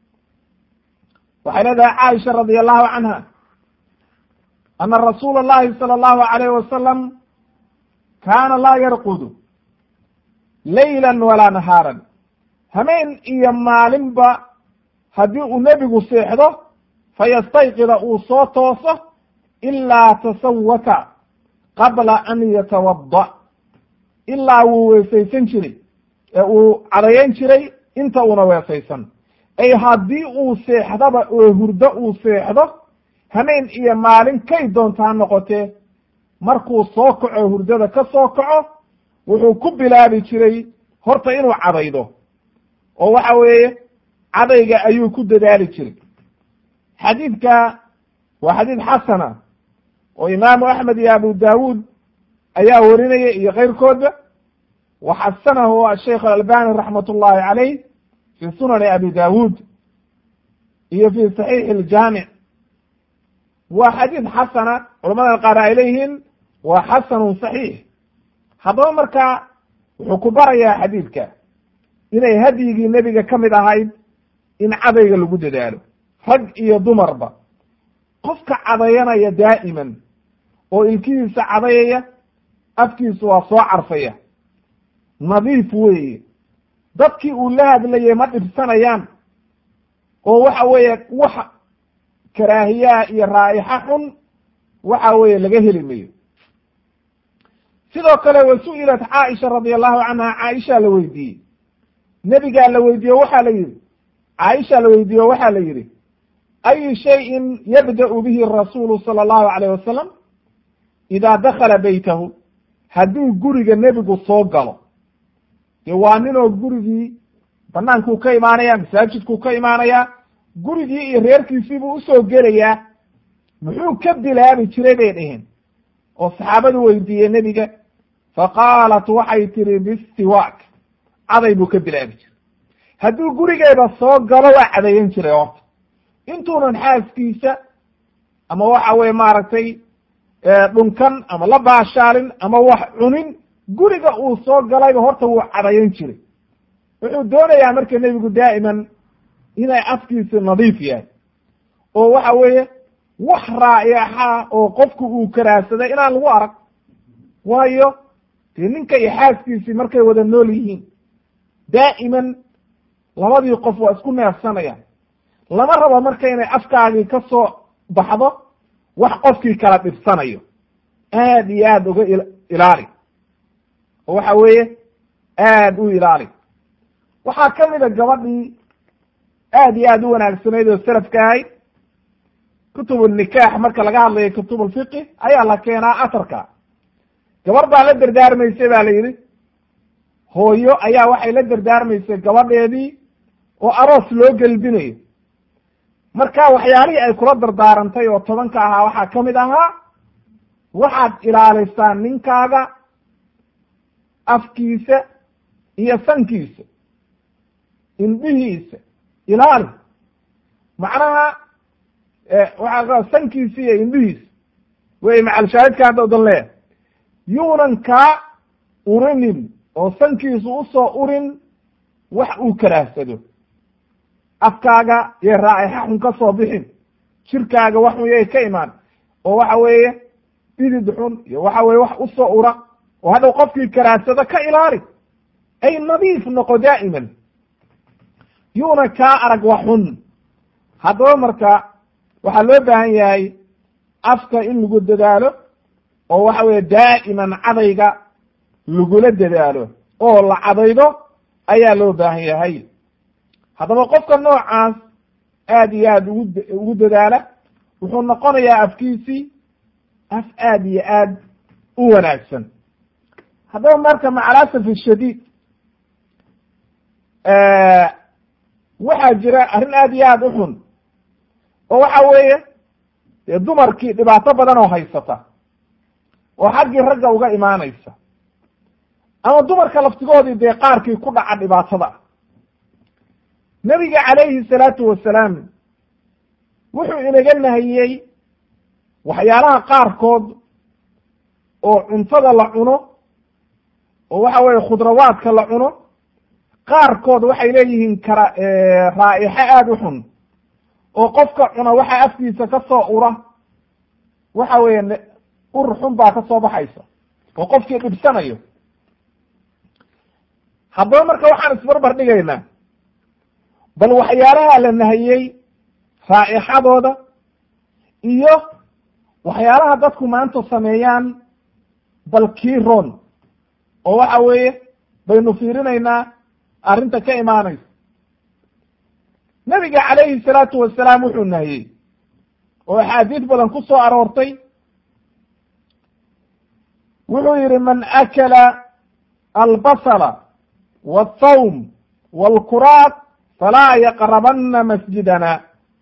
waxay leedahay caaisha radi allahu canha ana rasuula allahi sala allahu alayh wasalam kaana laa yarqudu laylan walaa nahaaran hameen iyo maalinba haddii uu nebigu seexdo fayastayqida uu soo tooso ilaa tasawaka qabla an yatawadda ilaa wuu weesaysan jiray ee uu cadayan jiray inta uuna weesaysan ay haddii uu seexdaba oo hurdo uu seexdo hameen iyo maalin kay doontaa noqotee markuu soo kaco hurdada ka soo kaco wuxuu ku bilaabi jiray horta inuu cadaydo oo waxa weeye cadayga ayuu ku dadaali jiray xadiidka waa xadiid xasana oo imaamu axmed iyo abu daawuud ayaa warinaya iyo keyrkoodba wa xasanahu asheikh alalbani raxmat ullahi caleyh fi sunani abi daawuud iyo fi saxiixi iljaamic waa xadiid xasana culamada qaar ay leeyihiin waa xasanun saxiix haddaba markaa wuxuu ku barayaa xadiidka inay hadyigii nebiga ka mid ahayd in cadayga lagu dadaalo rag iyo dumarba qofka cadayanaya daa'iman oo ilkihiisa cadayaya afkiisu waa soo carfaya nadiif weeye dadkii uu la hadlayay ma dhibsanayaan oo waxa weeye wax karaahiyaha iyo raa'ixa xun waxa weeye laga heli mayo sidoo kale wa su-ilat caaisha radi allahu canha caaisha la weydiiyey nebigaa la weydiiye waxaa la yidhi caaisha la weydiiye waxaa la yidhi ayu shayin yabda'u bihi rasuulu sala allahu alayh wasalam idaa dakala beytahu hadduu guriga nebigu soo galo dee waa ninoo gurigii banaankuu ka imaanaya masaajidkuu ka imaanayaa gurigii iyo reerkiisiibuu usoo gelayaa muxuu ka bilaabi jiray bay dheheen oo saxaabadu weydiiyey nebiga faqaalat waxay tihi bistiwaak caday buu ka bilaabi jiray hadduu gurigeeda soo galo waa cadayan jiray horta intuunan xaaskiisa ama waxa weye maaragtay dhunkan ama la baashaalin ama wax cunin guriga uu soo galayba horta wuu cadayan jiray wuxuu doonayaa marka nebigu daa'iman inay afkiisi nadiif yahay oo waxa weeye wax raa'ixa oo qofku uu karaahsaday inaan lagu arag waayo dee ninka iyo xaaskiisii markay wada nool yihiin daa'iman labadii qof waa isku neefsanayaan lama rabo marka inay afkaagii ka soo baxdo wax qofkii kala dhibsanayo aad iyo aad uga ilaali oo waxa weeye aad u ilaali waxaa ka mid a gabadhii aad iyo aad u wanaagsanayd oo salafka ahayd kutub nikaax marka laga hadlayo kutub alfiqi ayaa la keenaa atarka gabar baa la dardaarmaysay ba la yidhi hooyo ayaa waxay la dardaarmaysay gabadheedii oo aroos loo gelbinayo marka waxyaalihii ay kula dardaarantay oo tobanka ahaa waxaa ka mid ahaa waxaad ilaalisaa ninkaaga afkiisa iyo sankiisa indhihiisa ilaali macnaha waxaa sankiisa iyo indhihiisa wey macalshaahidka hadda udan leeyahay yuunan kaa urinin oo sankiisu usoo urin wax uu karaahsado afkaaga iyo raa'ixa xun ka soo bixin jirkaaga wax xun yay ka imaan oo waxa weeye bidid xun iyo waxa weye wax usoo ura oo hadhow qofkii karaahsado ka ilaali ay nadiif noqo daa'iman yuuna kaa arag wax xun haddaba marka waxaa loo baahan yahay afka in lagu dadaalo oo waxa weeye daa'iman cadayga lagula dadaalo oo la cadaydo ayaa loo baahan yahay haddaba qofka noocaas aad iyo aad ugu ugu dadaala wuxuu noqonayaa afkiisii af aad iyo aad u wanaagsan haddaba marka macalasaf shadiid waxaa jira arrin aad iyo aad u xun oo waxa weeye dee dumarkii dhibaato badan oo haysata oo xaggii ragga uga imaanaysa ama dumarka laftigoodii dee qaarkii ku dhaca dhibaatada nebiga calayhi salaatu wasalaam wuxuu inaga nahiyey waxyaalaha qaarkood oo cuntada la cuno oo waxa weeye khudrawaadka la cuno qaarkood waxay leeyihiin kara raa'ixo aada u xun oo qofka cuna waxa afkiisa ka soo ura waxa weeye ur xun baa ka soo baxaysa oo qofkii dhibsanayo haddaba marka waxaan isbarbar dhigaynaa bal waxyaalaha la nahiyey raa'ixadooda iyo waxyaalaha dadku maanta sameeyaan bal kiiron oo waxa weeye baynu fiirinaynaa arrinta ka imaanaysa nebiga calayhi salaatu wasalaam wuxuu nahiyey oo axaadiis badan ku soo aroortay wuxuu yidhi man akala albasala walthawm walkuraad falaa yaqrabanna masjidana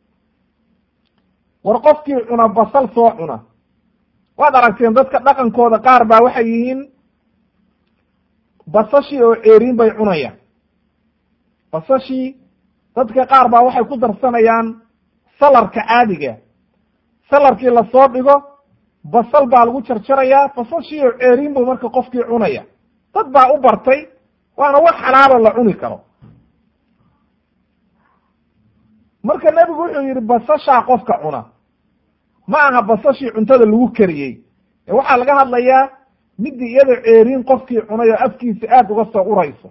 war qofkii cuna basal soo cuna waad aragteen dadka dhaqankooda qaar baa waxay yihiin basashii oo ceeriin bay cunayaan basashii dadka qaar baa waxay ku darsanayaan salarka caadiga salarkii lasoo dhigo basal baa lagu jarjarayaa basashii oo ceeriin buu marka qofkii cunaya dad baa u bartay waana wax xalaalo la cuni karo marka nebigu wuxuu yidhi basashaa qofka cuna ma aha basashii cuntada lagu kariyey ee waxaa laga hadlayaa midii iyadoo ceeriin qofkii cunay oo afkiisa aada uga soo urayso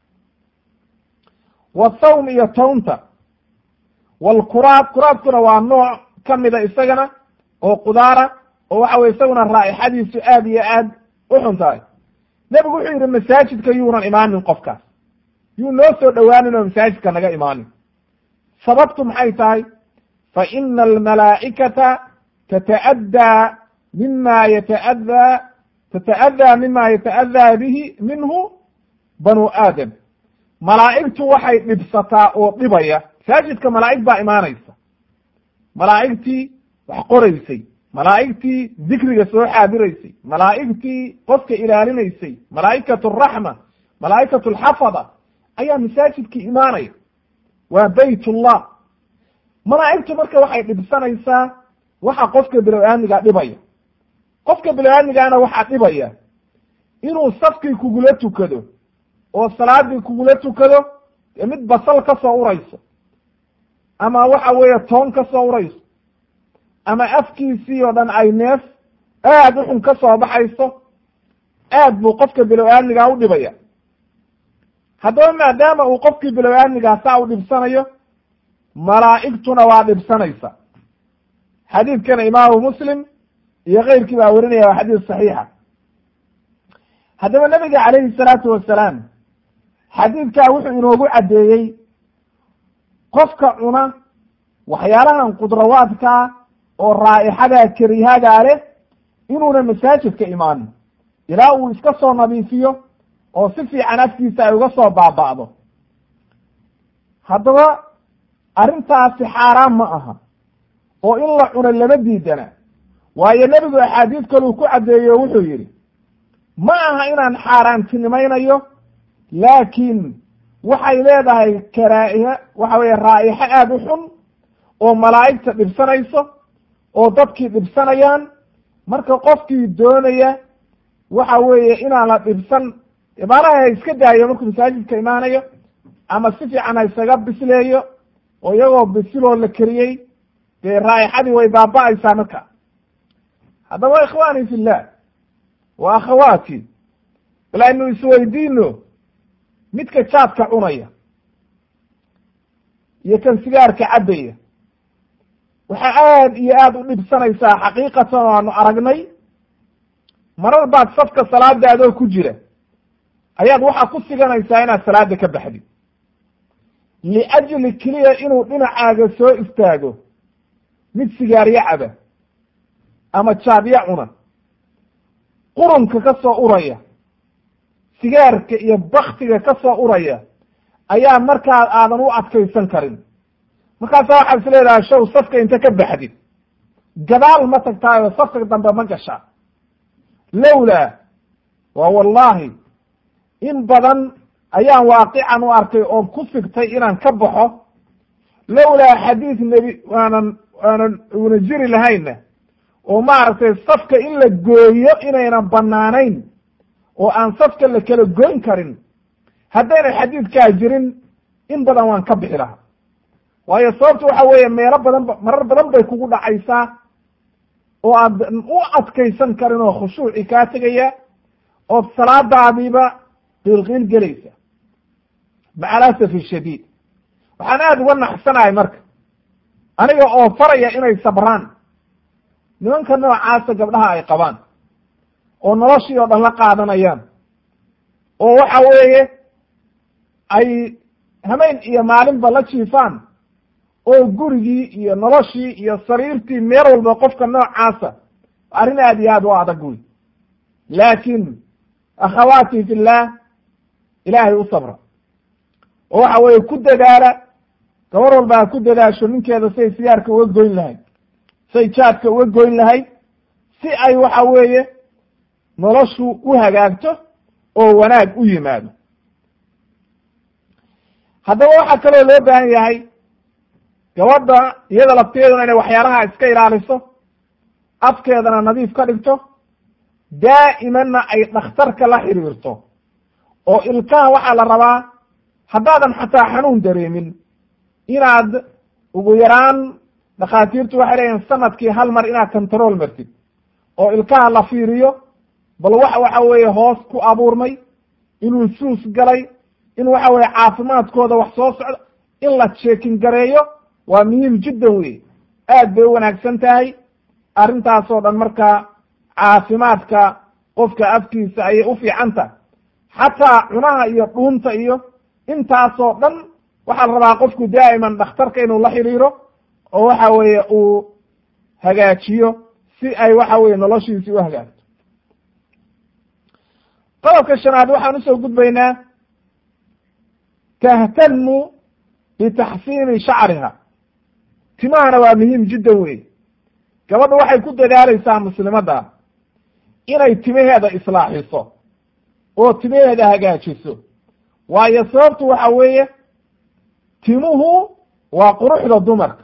wathawm iyo townta walkuraad kuraadkuna waa nooc ka mida isagana oo qudaara oo waxa weye isaguna raa'ixadiisu aad iyo aad u xun tahay nebigu wuxuu yidhi masaajidka yuunan imaanin qofkaas yuu noo soo dhowaanin oo masaajidka naga imaanin sababtu maxay tahay fa ina almalaa'ikata tata'addaa mima yata'adaa tata'adaa mima yata'adaa bihi minhu banu aadam malaa'igtu waxay dhibsataa oo dhibaya masaajidka malaa'ig baa imaanaysa malaa'igtii wax qoraysay malaa'igtii dikriga soo xaadiraysay malaa'igtii qofka ilaalinaysay malaa'ikatu araxma malaa'ikatu alxafada ayaa masaajidkii imaanaya waa baytullah malaa'igtu marka waxay dhibsanaysaa waxa qofka bilow-aamiga dhibaya qofka bilow-aamigaana waxaa dhibaya inuu safkii kugula tukado oo salaadii kugula tukado ee mid basal ka soo urayso ama waxa weeye toon ka soo urayso ama afkiisii oo dhan ay neef aad u xun ka soo baxayso aad buu qofka bilow-aamigaa u dhibaya haddaba maadaama uu qofkii bilow-aamigaa saa u dhibsanayo malaa'igtuna waa dhibsanaysa xadiidkana imaamu muslim iyo keyrkii baa werinaya waa xadiis saxiixa haddaba nebiga calayhi salaatu wasalaam xadiidkaa wuxuu inoogu caddeeyey qofka cuna waxyaalahan qudrawaadkaa oo raa'ixadaa karihadaa leh inuuna masaajidka imaanin ilaa uu iska soo nadiifiyo oo si fiican afkiisa ay uga soo baaba'do haddaba arrintaasi xaaraan ma aha oo in la cuno lama diidana waayo nebigu axaadiis kaluu ku caddeeyo o wuxuu yidhi ma aha inaan xaaraantinimaynayo laakiin waxay leedahay karaa'iha waxa weeye raa'ixo aada u xun oo malaa'igta dhibsanayso oo dadkii dhibsanayaan marka qofkii doonaya waxa weeye inaan la dhibsan ibaaraha ha iska daayo markuu masaajidka imaanayo ama si fiican ha isaga bisleeyo oo iyagoo bisiloo la keriyey dee raa'ixadii way baaba'aysaa marka haddaba ikhwaani fillah wa akhawaati bal aynu isweydiino midka jaadka cunaya iyo kan sigaarka cabbaya waxaa aad iyo aad u dhibsanaysaa xaqiiqatan oo aanu aragnay marar baad safka salaadaadoo ku jira ayaad waxaa ku siganaysaa inaad salaada ka baxdid liajli keliya inuu dhinacaaga soo istaago mid sigaaryo caba ama jaadyo cuna qurunka ka soo uraya sigaarka iyo baktiga ka soo uraya ayaa markaa aadan u adkaysan karin markaasaa waxaad is leedahay show safka inta ka baxdid gadaal ma tagtaayo safka dambe ma gashaa lowlaa waa wallahi in badan ayaan waaqican u arkay oon ku sigtay inaan ka baxo lowlaa xadiis nebi waanan waanan una jiri lahayna oo maaragtay safka in la gooyo inaynan banaanayn oo aan safka la kala goyn karin haddayna xadiidkaa jirin in badan waan ka bixi lahaa waayo sababtu waxa weeye meelo badan ba marar badan bay kugu dhacaysaa oo aadan u adkaysan karin oo khushuuci kaa tegaya ood salaadaadiiba qiilqiil gelaysa maca alasafi shadiid waxaan aada uga naxsanahay marka aniga oo faraya inay sabraan nimanka noocaasa gabdhaha ay qabaan oo noloshii oo dhan la qaadanayaan oo waxa weeye ay hameen iyo maalinba la jiifaan oo gurigii iyo noloshii iyo sariirtii meel walba qofka noocaasa arrin aad iyo aad u adag wey laakiin akhawaati fillah ilaahay u sabra oo waxa weeye ku dadaala gabar walba ha ku dadaasho ninkeeda siay sigaarka uga goyn lahayd say jaadka uga goyn lahayd si ay waxa weeye noloshu u hagaagto oo wanaag u yimaado haddaba waxaa kaloo loo baahan yahay gabadha iyada lafteeduna inay waxyaalaha iska ilaaliso afkeedana nadiif ka dhigto daa'imanna ay dhakhtarka la xiriirto oo ilkaha waxaa la rabaa haddaadan xataa xanuun dareemin inaad ugu yaraan dhakhaatiirtu waxay leeyihin sanadkii hal mar inaad control martid oo ilkaha la fiiriyo bal wax waxa weeye hoos ku abuurmay inuu suus galay in waxa weeye caafimaadkooda wax soo socdo in la jeekin gareeyo waa muhiim jiddan wey aad bay u wanaagsan tahay arrintaasoo dhan markaa caafimaadka qofka afkiisa ayay u fiican tahay xataa cunaha iyo dhuunta iyo intaasoo dhan waxaa la rabaa qofku daa'iman dhakhtarka inuu la xiriiro oo waxa weeye uu hagaajiyo si ay waxa weye noloshiisi u hagaagto qodobka shanaad waxaan usoo gudbaynaa tahtamu bitaxsiini shacriha timahana waa muhiim jiddan wey gabadha waxay ku dadaalaysaa muslimadda inay timaheeda islaaxiso oo timaheeda hagaajiso waayo sababtu waxa weeye timuhu waa quruxda dumarka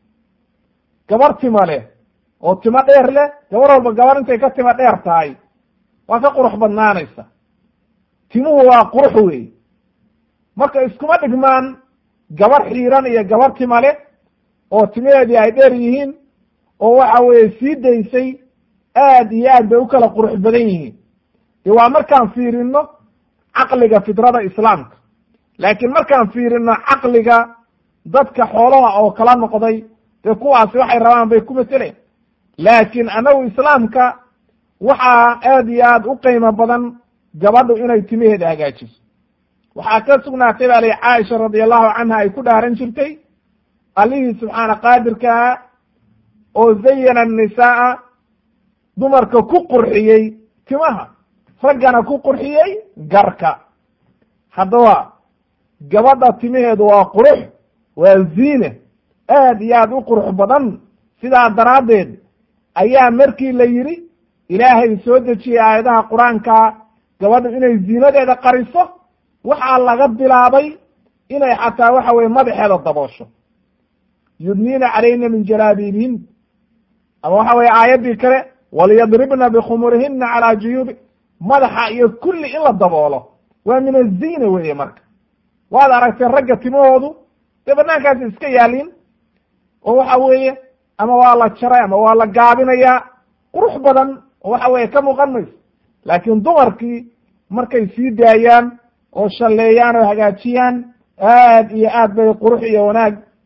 gabar tima leh oo timo dheer leh gabar walba gabar intay ka timo dheer tahay waa ka qurux badnaanaysa timuhu waa qurux wey marka iskuma dhigmaan gabar xiiran iyo gabar tima leh oo timaheedii ay dheer yihiin oo waxa weeye sii daysay aad iyo aad bay u kala qurux badan yihiin de waa markaan fiirino caqliga fidrada islaamka laakiin markaan fiirino caqliga dadka xoolaha oo kala noqday dee kuwaasi waxay rabaan bay ku mateleen laakiin annagu islaamka waxaa aad iyo aad u qiimo badan gabadhu inay timaheeda hagaajiso waxaa ka sugnaatay baa lay caaisha radi allahu canha ay ku dhaaran jirtay allihii subxaana qaadirkaa oo zayana annisaaa dumarka ku qurxiyey timaha raggana ku qurxiyey garka haddaba gabadha timaheedu waa qurux waa ziine aad iyo aad u qurux badan sidaa daraaddeed ayaa markii la yidhi ilaahay soo dejiyey aayadaha qur-aanka gabadhu inay ziinadeeda qariso waxaa laga bilaabay inay xataa waxa weye madaxeeda daboosho yudniina calayna min jalaabiibihim ama waxa weye aayaddii kale waliyadribna bikhumurihina calaa juyuubi madaxa iyo kulli in la daboolo waa min aziina weeye marka waad aragtay ragga timahoodu dee banaankaasi iska yaaliin oo waxa weeye ama waa la jaray ama waa la gaabinayaa qurux badan oo waxa weeye ka muuqan mayso laakiin dumarkii markay sii daayaan oo shalleeyaan oo hagaajiyaan aad iyo aad bay qurux iyo wanaag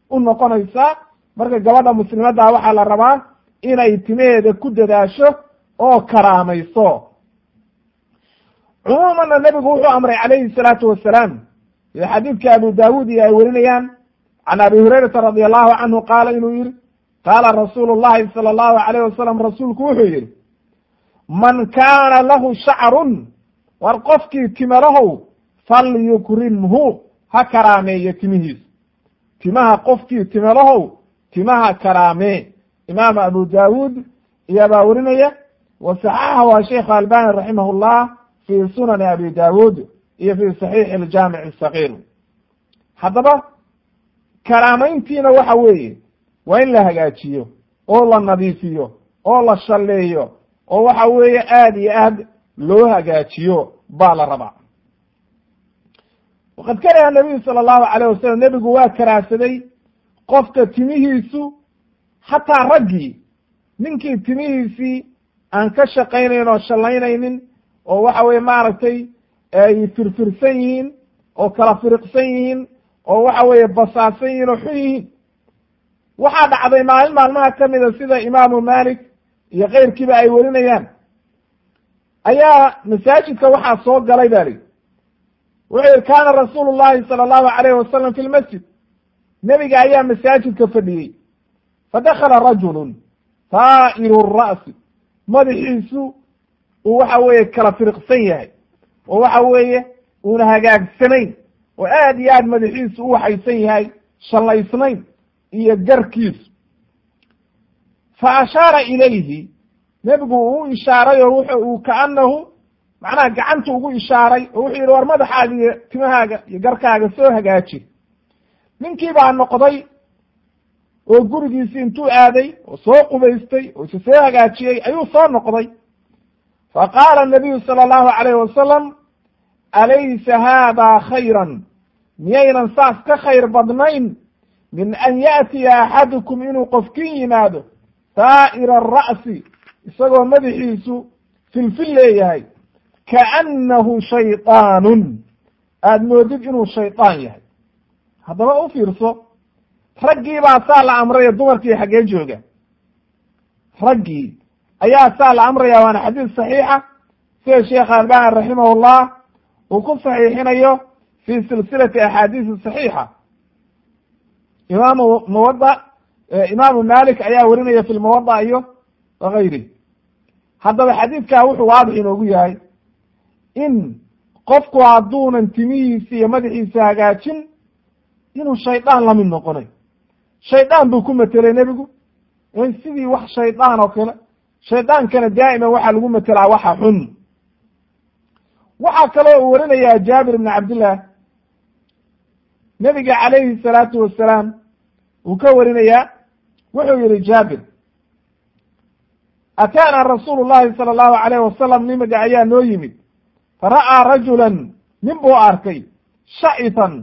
u noqonaysaa marka gabadha muslimadda waxaa la rabaa inay timaheeda ku dadaasho oo karaamayso cumuumanna nebigu wuxuu amray calayhi salaatu wasalaam sida xadiidka abu daawuud iyo ay werinayaan can abi hurayrata radi allahu canhu qaala inuu yihi qaala rasuulu llahi sala allahu alayh wasalam rasuulku wuxuu yihi man kaana lahu shacrun war qofkii timalahow falyukrimhu ha karaameeyo timihiisa timaha qofkii timalahow timaha karaamee imaam abu daawuud iyabaa werinaya wa saxaxahu a sheikh albani raximah llah fi sunani abi daawuud iyo fi saxiixi aljaamic asagiir haddaba karaamayntiina waxa weeye waa in la hagaajiyo oo la nadiifiyo oo la shalleeyo oo waxa weeye aad iyo aad loo hagaajiyo baa la rabaa waqad kariha nabiyu sala allahu alayh wasalam nebigu waa karaahsaday qofka timihiisu xataa raggii ninkii timihiisii aan ka shaqaynayn oo shallaynaynin oo waxa weye maaragtay ay firfirsan yihiin oo kala firiqsan yihiin oo waxa weeye basaasan yihiin oo xun yihiin waxaa dhacday maalin maalmaha ka mida sida imaamu malik iyo keyrkiiba ay werinayaan ayaa masaajidka waxaa soo galay ba lihi wuxuu yihi kaana rasuulu llahi sala allahu alayh wasalam fi lmasjid nebiga ayaa masaajidka fadhiyey fadakala rajulun taa'iru ra'si madaxiisu uu waxa weeye kala firiqsan yahay oo waxa weeye uuna hagaagsanayn oo aad iyo aad madaxiisu u waxaysan yahay shallaysnayn iyo garkiisu fa ashaara ilayhi nebigu uu ishaaray oo wuxu uu kaanahu macnaha gacanta ugu ishaaray oo wuxuu yidhi war madaxaaga iyo timahaaga iyo garkaaga soo hagaaji ninkii baa noqday oo gurigiisi intuu aaday oo soo qubaystay oo isa soo hagaajiyey ayuu soo noqday fa qaala nabiyu sala allahu alayh wasalam alaysa haada khayran miyaynan saas ka khayr badnayn min an yaatiya axadukum inuu qofkin yimaado saa'ira ara'si isagoo madaxiisu filfil leeyahay kaannahu shaydaanun aada moodid inuu shaydaan yahay haddaba u fiirso raggii baa saa la amraya dumarkii xaggee jooga raggii ayaa saa la amraya waana xadiis saxiixa sida sheekh albani raximahullah uu ku saxiixinayo fi silsilati axaadiisi saxiixa imaamu muwada imaamu malik ayaa werinaya fi lmuwada iyo wagayri haddaba xadiidkaa wuxuu waadix inoogu yahay in qofku hadduunan timihiisa iyo madaxiisa hagaajin inuu shaydaan la mid noqonay shaydaan buu ku matelay nebigu sidii wax shaydaan oo kale shaydaankana daa'iman waxaa lagu matelaa waxa xun waxaa kaloo uu warinayaa jaabir ibn cabdillah nebiga calayhi salaatu wasalaam uu ka warinayaa wuxuu yihi jaabir ataana rasuulu llahi sala allahu alayh wasalam nimiga ayaa noo yimid fara'aa rajulan nin buu arkay shacitan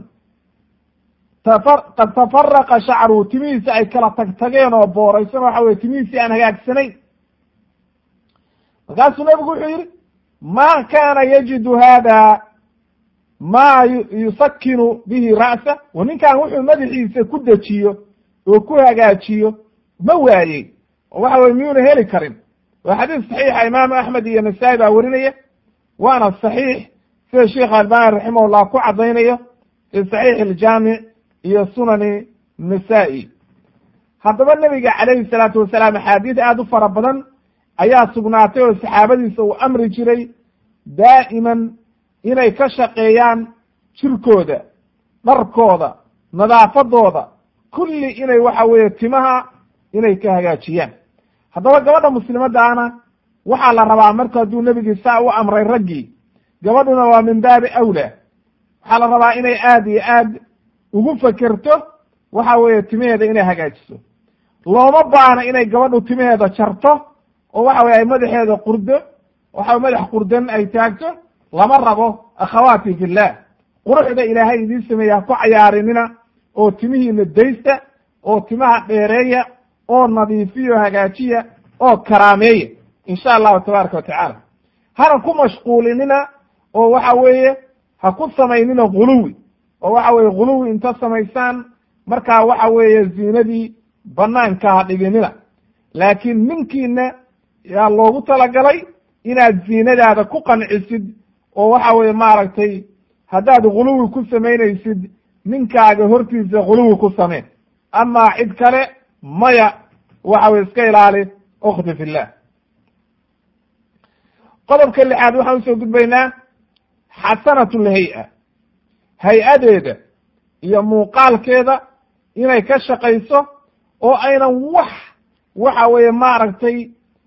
qad tafaraqa shacruhu timihiisi ay kala tagtageen oo booraysan waxa weye timihiisii aan hagaagsanayn markaasuu nebigu wuxuu yihi ma kana yajidu hada ma yusakinu bihi ra'sa wa ninkan wuxuu madaxiisa ku dejiyo oo ku hagaajiyo ma waayey oo waxa weye miyuuna heli karin waa xadiis saxiixa imaamu axmed iyo nasaa-i baa werinaya waana saxiix sida sheikh albani raximahullah ku caddaynayo fi saxiix aljaamic iyo sunani nasaa-i haddaba nebiga calayhi salaatu wasalaam axaadiis aada u fara badan ayaa sugnaatay oo saxaabadiisa uu amri jiray daa'iman inay ka shaqeeyaan jirkooda dharkooda nadaafadooda kulli inay waxa weeye timaha inay ka hagaajiyaan haddaba gabadha muslimaddaana waxaa la rabaa marka hadduu nebigii saa u amray raggii gabadhuna waa min baabi awlaa waxaa la rabaa inay aad iyo aad ugu fekerto waxa weeye timaheeda inay hagaajiso looma baana inay gabadhu timaheeda jarto oo waxa weye ay madaxeeda qurdo waxa madax qurdan ay taagto lama rabo akhawaati fillah quruxda ilaahay idiin sameeya ha ku cayaarinina oo timihiina daysta oo timaha dheereeya oo nadiifiyo hagaajiya oo karaameeya insha allahu tabaaraka watacaala hana ku mashquulinina oo waxa weeye ha ku samaynina guluwi oo waxa weye guluwi inta samaysaan markaa waxa weeye ziinadii banaanka ha dhiginina laakiin ninkiina yaa loogu talagalay inaad ziinadaada ku qancisid oo waxa weeye maaragtay haddaad guluwi ku samaynaysid ninkaaga hortiisa guluwi ku sameen amaa cid kale maya waxa weye iska ilaali ukhti fillah qodobka lixaad waxaan usoo gudbaynaa xasanat lhay-a hay-adeeda iyo muuqaalkeeda inay ka shaqayso oo aynan wax waxa weeye maaragtay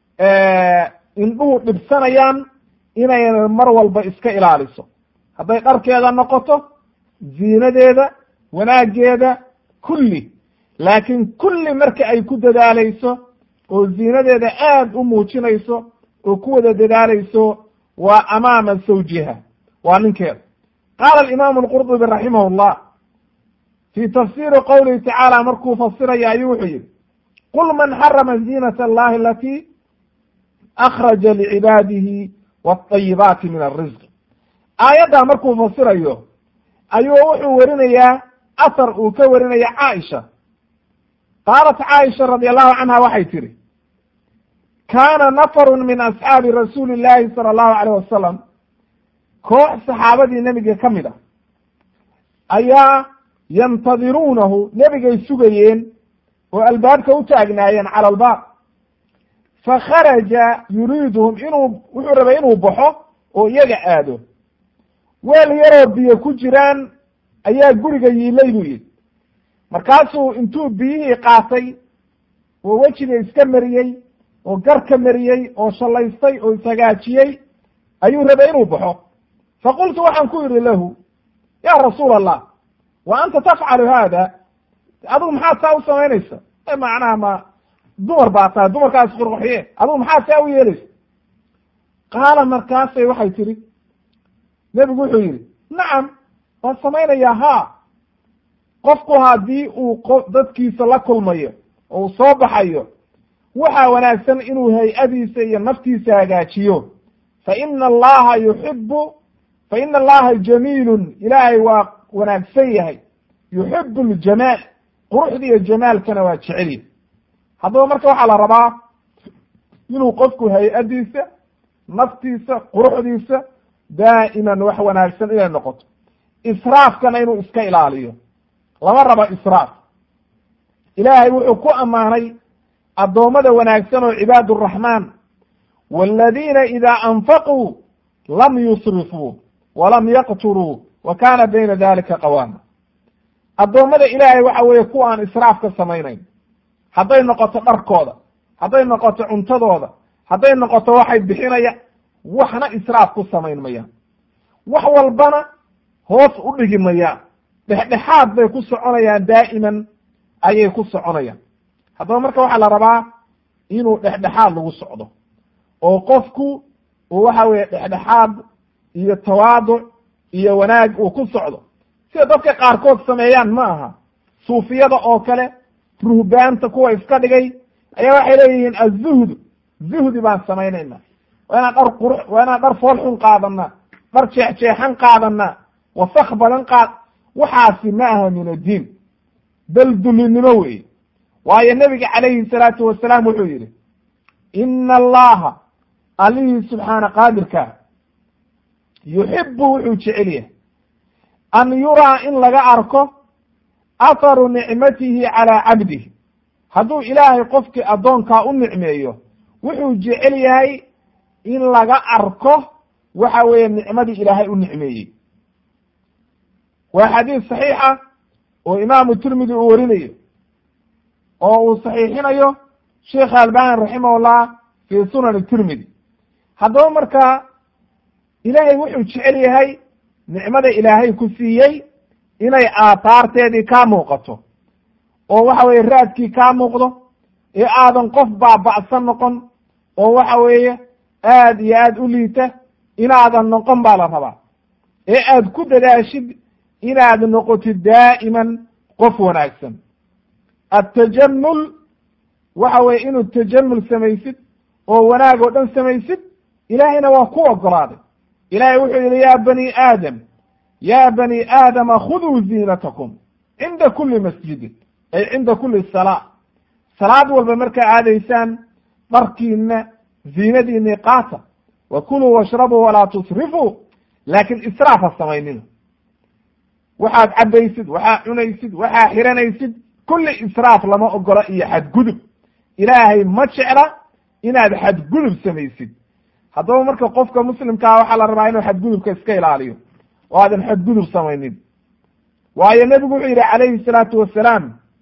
indhuhu dhibsanayaan inaynan mar walba iska ilaaliso hadday dharkeeda noqoto ziinadeeda wanaaggeeda kulli laakiin kulli marka ay ku dadaalayso oo ziinadeeda aad u muujinayso oo ku wada dadaalayso waa amaama zawjiha waa ninkeeda qaala alimaamu alqurdubi raximah llah fii tafsiiri qowlihi tacaala markuu fasiraya ayuu wuxuu yihi qul man xarama ziinat allahi alatii akhraja licibaadihi wاطayibaati min alrisq aayaddaa markuu fasirayo ayuu wuxuu werinayaa athar uu ka warinaya caaisha qaalat caaisha radi allahu canha waxay tihi kaana nafaru min asxaabi rasuuli llahi sala allahu alayh wasalam koox saxaabadii nebiga ka mid ah ayaa yantadiruunahu nebigay sugayeen oo albaabka u taagnaayeen cala albaab fakharaja yuriiduhum inuu wuxuu rabay inuu baxo oo iyaga aado weel yaroo biyo ku jiraan ayaa guriga yiilay buu yidhi markaasuu intuu biyihii qaatay oo wejiga iska mariyey oo garka mariyey oo shallaystay oo ishagaajiyey ayuu rabay inuu baxo faqultu waxaan ku yidhi lahu ya rasuul allah wa anta tafcalu haada adigu maxaad saa u samaynaysa macnaha ma dumar baa tahay dumarkaas qurqoxye adigu maxaad saa u yeelaysa qaala markaasay waxay tihi nebigu wuxuu yidhi nacam waan samaynayaa haa qofku haddii uu dadkiisa la kulmayo oo uu soo baxayo waxaa wanaagsan inuu hay-adiisa iyo naftiisa hagaajiyo fa ina allaha yuxibu fa ina allaha jamiilun ilaahay waa wanaagsan yahay yuxibu ljamaal quruxda iyo jamaalkana waa jecelya haddaba marka waxaa la rabaa inuu qofku hay-adiisa naftiisa quruxdiisa daa'iman wax wanaagsan inay noqoto israafkana inuu iska ilaaliyo lama rabo israaf ilaahay wuxuu ku ammaanay addoommada wanaagsan oo cibaad araxmaan waladiina idaa anfaquu lam yusrifuu walam yaqturuu wa kaana bayna dalika qawaama addoommada ilaahay waxa weeye kuwa aan israaf ka samaynayn hadday noqoto dharkooda hadday noqoto cuntadooda hadday noqoto waxay bixinaya waxna israaf ku samayn mayaan wax walbana hoos u dhigi mayaan dhexdhexaad bay ku soconayaan daa'iman ayay ku soconayaan haddaba marka waxaa la rabaa inuu dhexdhexaad lagu socdo oo qofku uu waxa weeye dhexdhexaad iyo tawaaduc iyo wanaag uu ku socdo sida dadka qaarkood sameeyaan ma aha suufiyada oo kale ruhbaanta kuwa iska dhigay ayaa waxay leeyihiin azuhdu zuhdi baan samaynayna waa inaan dhar qurux waa inaan dhar fool xun qaadanaa dhar jeexjeexan qaadanaa wasak badan qaad waxaasi ma aha min addiin bal dulinimo weeye waayo nebiga calayhi salaatu wasalaam wuxuu yidhi ina allaha allihii subxaana qaadirka yuxibu wuxuu jecel yahay an yuraa in laga arko atharu nicmatihi calaa cabdihi hadduu ilaahay qofkii addoonkaa u nicmeeyo wuxuu jecel yahay in laga arko waxa weeye nicmadii ilaahay u nicmeeyey waa xadiis saxiixa oo imaamu tirmidi uu warinayo oo uu saxiixinayo sheekh albani raximahullah fii sunani tirmidi haddaba markaa ilaahay wuxuu jecel yahay nicmada ilaahay ku siiyey inay aataarteedii kaa muuqato oo waxa weeye raadkii kaa muuqdo ee aadan qof baaba'san noqon oo waxa weeye aad iyo aad u liita inaadan noqon baa la rabaa ee aad ku dadaashid inaad noqotid daa'iman qof wanaagsan attajamul waxa weye inuu tajamul samaysid oo wanaag oo dhan samaysid ilaahayna waa ku ogolaaday ilaahay wuxuu yihi ya bani aadam ya bani aadama khuduu ziinatakum cinda kuli masjidin ay cinda kuli salaa salaad walba markaa aadaysaan dharkiina ziinadiinii qaata wa kuluu washrabuu walaa tusrifuu laakin israaf ha samaynina waxaad cabaysid waxaa cunaysid waxaa xiranaysid kulli israaf lama ogolo iyo xadgudub ilaahay ma jecla inaad xadgudub samaysid haddaba marka qofka muslimkaa waxaa la rabaa inuu xadgudubka iska ilaaliyo oo aadan xadgudub samaynin waayo nebigu wuxuu yidhi calayhi salaatu wasalaam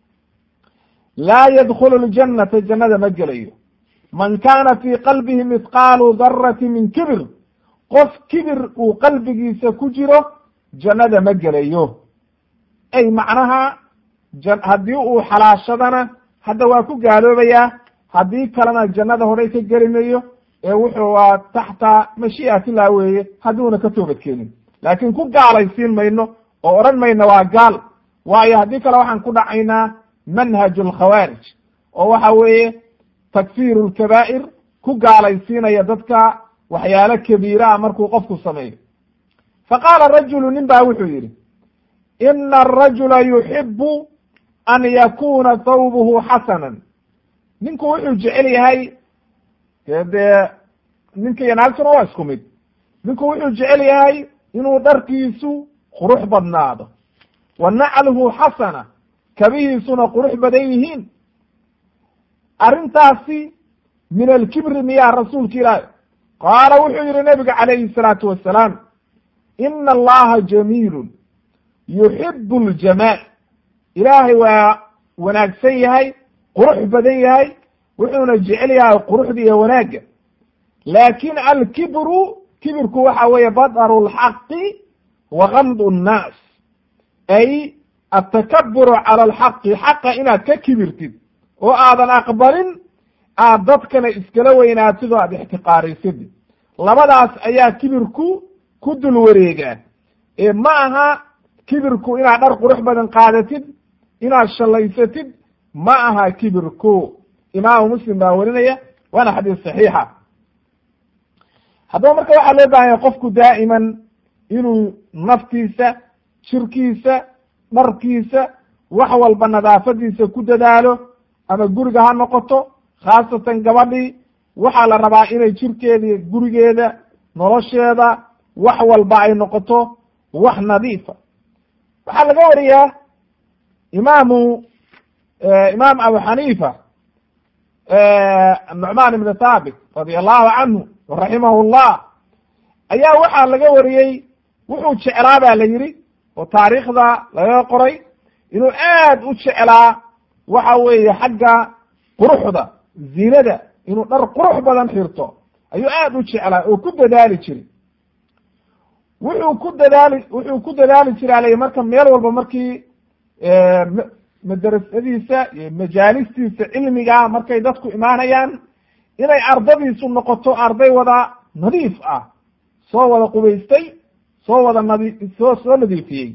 laa yadkhulu ljannata jannada ma gelayo man kaana fii qalbihi mithqaalu darati min kibir qof kibir uu qalbigiisa ku jiro jannada ma gelayo ay macnaha haddii uu xalaashadana hadda waa ku gaaloobayaa haddii kalena jannada horay ka geli mayo ee wuxuu waa taxta mashii'atillah weeye hadduuna ka toobadkeenin laakiin ku gaalaysiin mayno oo odhan mayno waa gaal waayo haddii kale waxaan ku dhacaynaa manhaj alkhawaarij oo waxa weeye takfiiru lkabaa'ir ku gaalaysiinaya dadka waxyaalo kabiira ah markuu qofku sameeyo fa qaala rajulu nin baa wuxuu yidhi ina arajula yuxibu an yakuna thawbuhu xasanan ninku wuxuu jecel yahay dee ninka iyo naagtuna waa isku mid ninku wuxuu jecel yahay inuu dharkiisu qurux badnaado wa nacluhu xasana kabihiisuna qurux badan yihiin arrintaasi min alkibri miyaa rasuulka ilaahi qaala wuxuu yihi nabiga calayhi salaatu wasalaam ina allaha jamiilun yuxibu ljamaal ilaahay waa wanaagsan yahay qurux badan yahay wuxuuna jecel yahay quruxda iyo wanaagga laakin alkibru kibirku waxa weeye badaru lxaqi wa gamdu nnaas ay atakaburu cala alxaqi xaqa inaad ka kibirtid oo aadan aqbalin aad dadkana iskala weynaatid oo aad ixtiqaarisid labadaas ayaa kibirku ku dul wareegaa ee ma aha kibirku inaad dhar qurux badan qaadatid inaad shallaysatid ma aha kibirku imaamu muslim baa werinaya waana xadiis saxiixa haddaba marka waxaa loo bahan yahay qofku daa'iman inuu naftiisa jirkiisa dharkiisa wax walba nadaafadiisa ku dadaalo ama guriga ha noqoto khaasatan gabadhii waxaa la rabaa inay jirkeeda gurigeeda nolosheeda wax walba ay noqoto wax nadiifa waxaa laga wariyaa imaamu imaam abu xaniifa nucmaan ibn thaabit radia allahu canhu raximahu llah ayaa waxaa laga wariyey wuxuu jeclaa ba la yidhi oo taariikhda laga qoray inuu aad u jeclaa waxa weeye xagga quruxda zinada inuu dhar qurux badan xirto ayuu aad u jeclaa oo ku dadaali jiray wuxuu ku dadaali wuxuu ku dadaali jira alay marka meel walba markii madrasadiisa iyo majaalistiisa cilmiga markay dadku imaanayaan inay ardadiisu noqoto arday wada nadiif ah soo wada qubaystay soo wada nadi soo soo nadiifiyey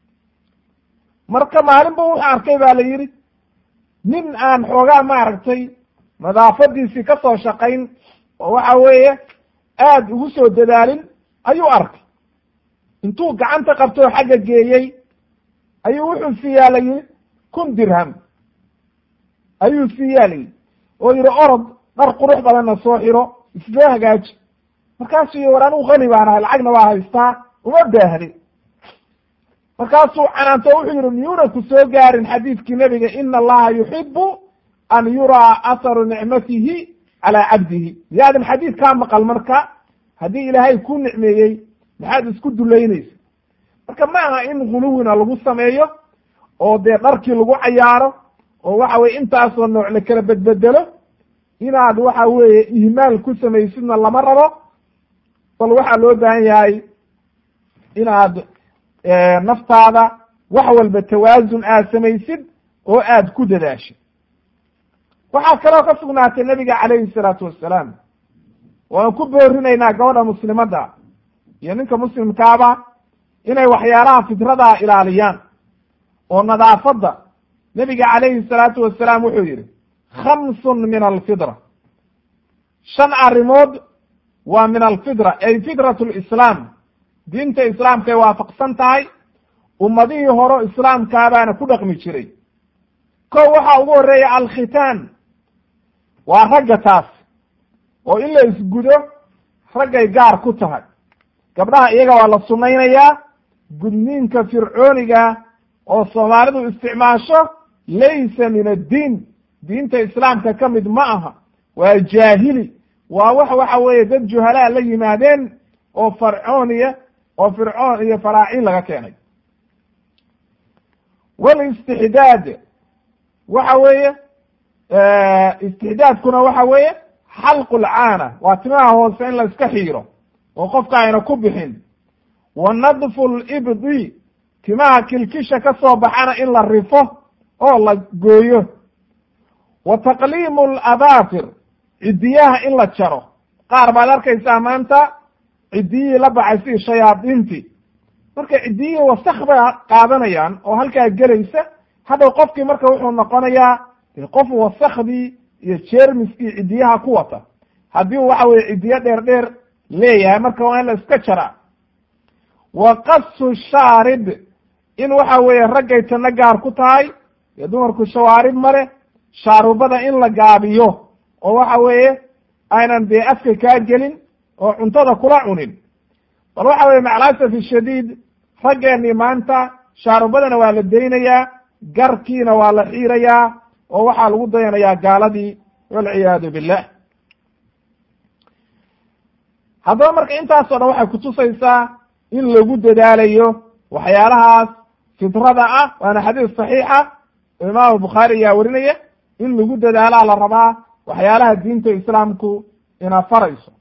marka maalinba wuxuu arkay ba la yidhi nin aan xoogaa maaragtay nadaafadiisii ka soo shaqayn oo waxa weeye aad ugu soo dadaalin ayuu arkay intuu gacanta qabtoo xagga geeyey ayuu wuxuu siiyaa la yidhi kun dirham ayuu siiyaa la yidhi oo yidhi orod dhar qurux badanna soo xiro isoo hagaaji markaasuu yii war anugu qani baan ahay lacagna waa haystaa uma baahni markaasuu canaanto wuxuu yihi miyuuna ku soo gaarin xadiidkii nebiga ina allaha yuxibu an yuraa atharu nicmatihi calaa cabdihi miyaadan xadiid kaa maqal marka haddii ilaahay ku nicmeeyey maxaad isku dulaynaysa marka ma aha in guluwina lagu sameeyo oo dee dharkii lagu cayaaro oo waxa weye intaasoo nooc la kala bedbedelo inaad waxa weeye ihmaal ku samaysidna lama rabo bal waxaa loo baahan yahay inaad naftaada wax walba tawaasun aad samaysid oo aad ku dadaashid waxaa kaloo ka sugnaatay nabiga calayhi salaatu wassalaam waan ku boorinaynaa gabadha muslimadda iyo ninka muslimkaaba inay waxyaalaha fidrada ilaaliyaan oo nadaafadda nebiga calayhi salaatu wasalaam wuxuu yidhi khamsun min alfidra shan arrimood waa min alfidra ay fidrat lislaam diinta islaamkay waafaqsan tahay ummadihii horo islaamkaabaana ku dhaqmi jiray ko waxaa ugu horreeya alkhitaan waa ragga taas oo in la isgudo raggay gaar ku tahay gabdhaha iyaga waa la sunnaynayaa gudniinka fircooniga oo soomaalidu isticmaasho laysa min addiin diinta islaamka ka mid ma aha waa jaahili waa wax waxa weeye dad juhalaa la yimaadeen oo farcooniya oo fircoon iyo faraaciin laga keenay walistixdaad waxa weeye istixdaadkuna waxa weeye xalqu lcaana waa timaha hoose in la iska xiiro oo qofka ayna ku bixin wa nadfu libdi timaha kilkisha ka soo baxana in la rifo oo la gooyo wa taqliimu alabaafir ciddiyaha in la jaro qaar baad arkaysaa maanta ciddiyihii la baxay sidii shayaadiintii marka ciddiyihii wasak bay qaadanayaan oo halkaa gelaysa hadhow qofkii marka wuxuu noqonayaa qof wasakdii iyo jermiskii ciddiyaha ku wata haddii u waxa weye ciddiyo dheer dheer leeyahay marka waa in la iska jaraa wa qasu shaarib in waxa weeye raggay tanna gaar ku tahay dee dumarku shawaarib male shaarubada in la gaabiyo oo waxa weeye aynan dee afka kaa gelin oo cuntada kula cunin bal waxa weye macalasafi shadiid raggeenii maanta shaarubadana waa la daynayaa garkiina waa la xiirayaa oo waxaa lagu dayanayaa gaaladii walciyaadu billah haddaba marka intaasoo dhan waxay kutusaysaa in lagu dadaalayo waxyaalahaas fitrada ah waana xadiis saxiixa imaamu bukhaari ayaa warinaya in lagu dadaalaa la rabaa waxyaalaha diinta islaamku ina farayso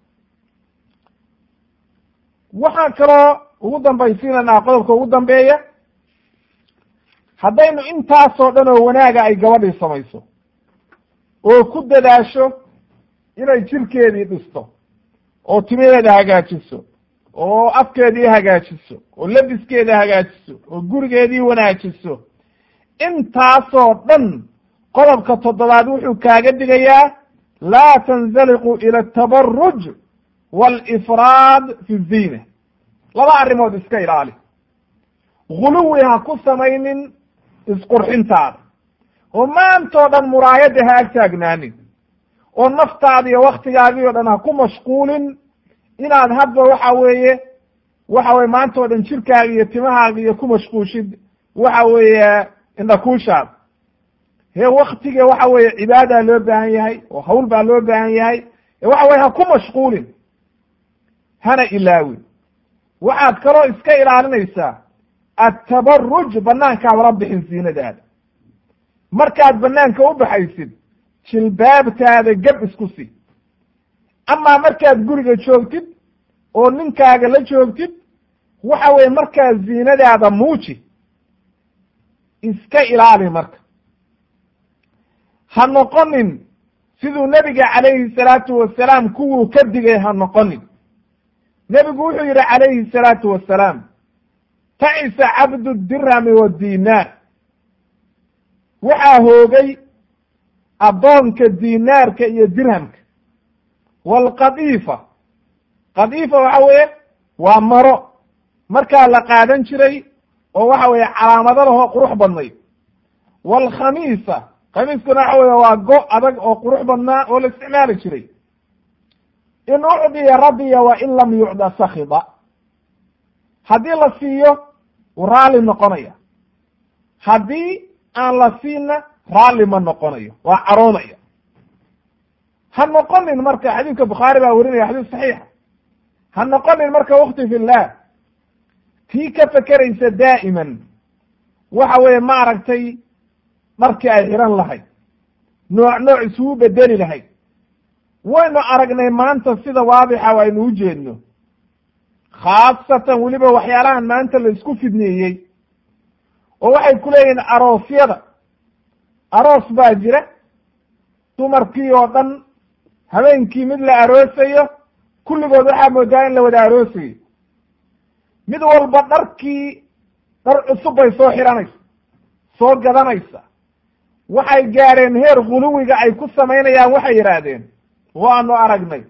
waxaan kaloo ugu dambaysiinanaa qodobka ugu dambeeya haddaynu intaasoo dhan oo wanaaga ay gabadhii samayso oo ku dadaasho inay jirkeedii dhisto oo timaheeda hagaajiso oo afkeedii hagaajiso oo labiskeeda hagaajiso oo gurigeedii wanaajiso intaasoo dhan qodobka toddobaad wuxuu kaaga digayaa laa tanzaliqu ila atabaruj waalifraad fi ziina laba arrimood iska ilaali guluwi ha ku samaynin isqurxintaada oo maantoo dhan muraayadda ha ag taagnaanin oo naftaada iyo waktigaagii o dhan ha ku mashquulin inaad hadba waxa weeye waxa weye maanta o dhan jirkaaga iyo timahaaga iyo ku mashquushid waxa weeye indhakuushaad hee waktiga waxa weeye cibaadaa loo baahan yahay oo hawl baa loo baahan yahay waxa weye ha ku mashquulin hana ilaawin waxaad kaloo iska ilaalinaysaa attabaruj banaankaadala bixin ziinadaada markaad banaanka u baxaysid jilbaabtaada gab isku si amaa markaad guriga joogtid oo ninkaaga la joogtid waxa weye markaa ziinadaada muuji iska ilaali marka ha noqonin siduu nebiga calayhi salaatu wasalaam kuwuu ka digay ha noqonin nebigu wuxuu yidhi calayhi salaatu wasalaam tacisa cabdu dirhami wadinaar waxaa hoogay addoonka dinaarka iyo dirhamka waalqadiifa qadiifa waxa weeye waa maro markaa la qaadan jiray oo waxa weeye calaamado lahoo qurux badnayd waalkhamiisa khamiiskuna waxa weye waa go adag oo qurux badnaa oo la isticmaali jiray in ucdiya radiya wa in lam yucda sakida haddii la siiyo wuu raalli noqonaya haddii aan la siinna raalli ma noqonayo waa caroonaya ha noqonin marka xadiidka bukhaari baa werinaya xadiis saxiixa ha noqonin marka wakti fillah tii ka fekeraysa daa'iman waxa weeye ma aragtay dharkii ay xihan lahayd nooc nooc isugu bedeli lahayd waynu aragnay maanta sida waadixa aynu u jeedno khaasatan weliba waxyaalahan maanta la isku fidneeyey oo waxay ku leeyihiin aroosyada aroos baa jira dumarkii oo dhan habeenkii mid la aroosayo kulligood waxaa moodaa in la wada aroosayo mid walba dharkii dhar cusub bay soo xihanaysa soo gadanaysa waxay gaadheen heer guluwiga ay ku samaynayaan waxay yidhaahdeen waanu aragnay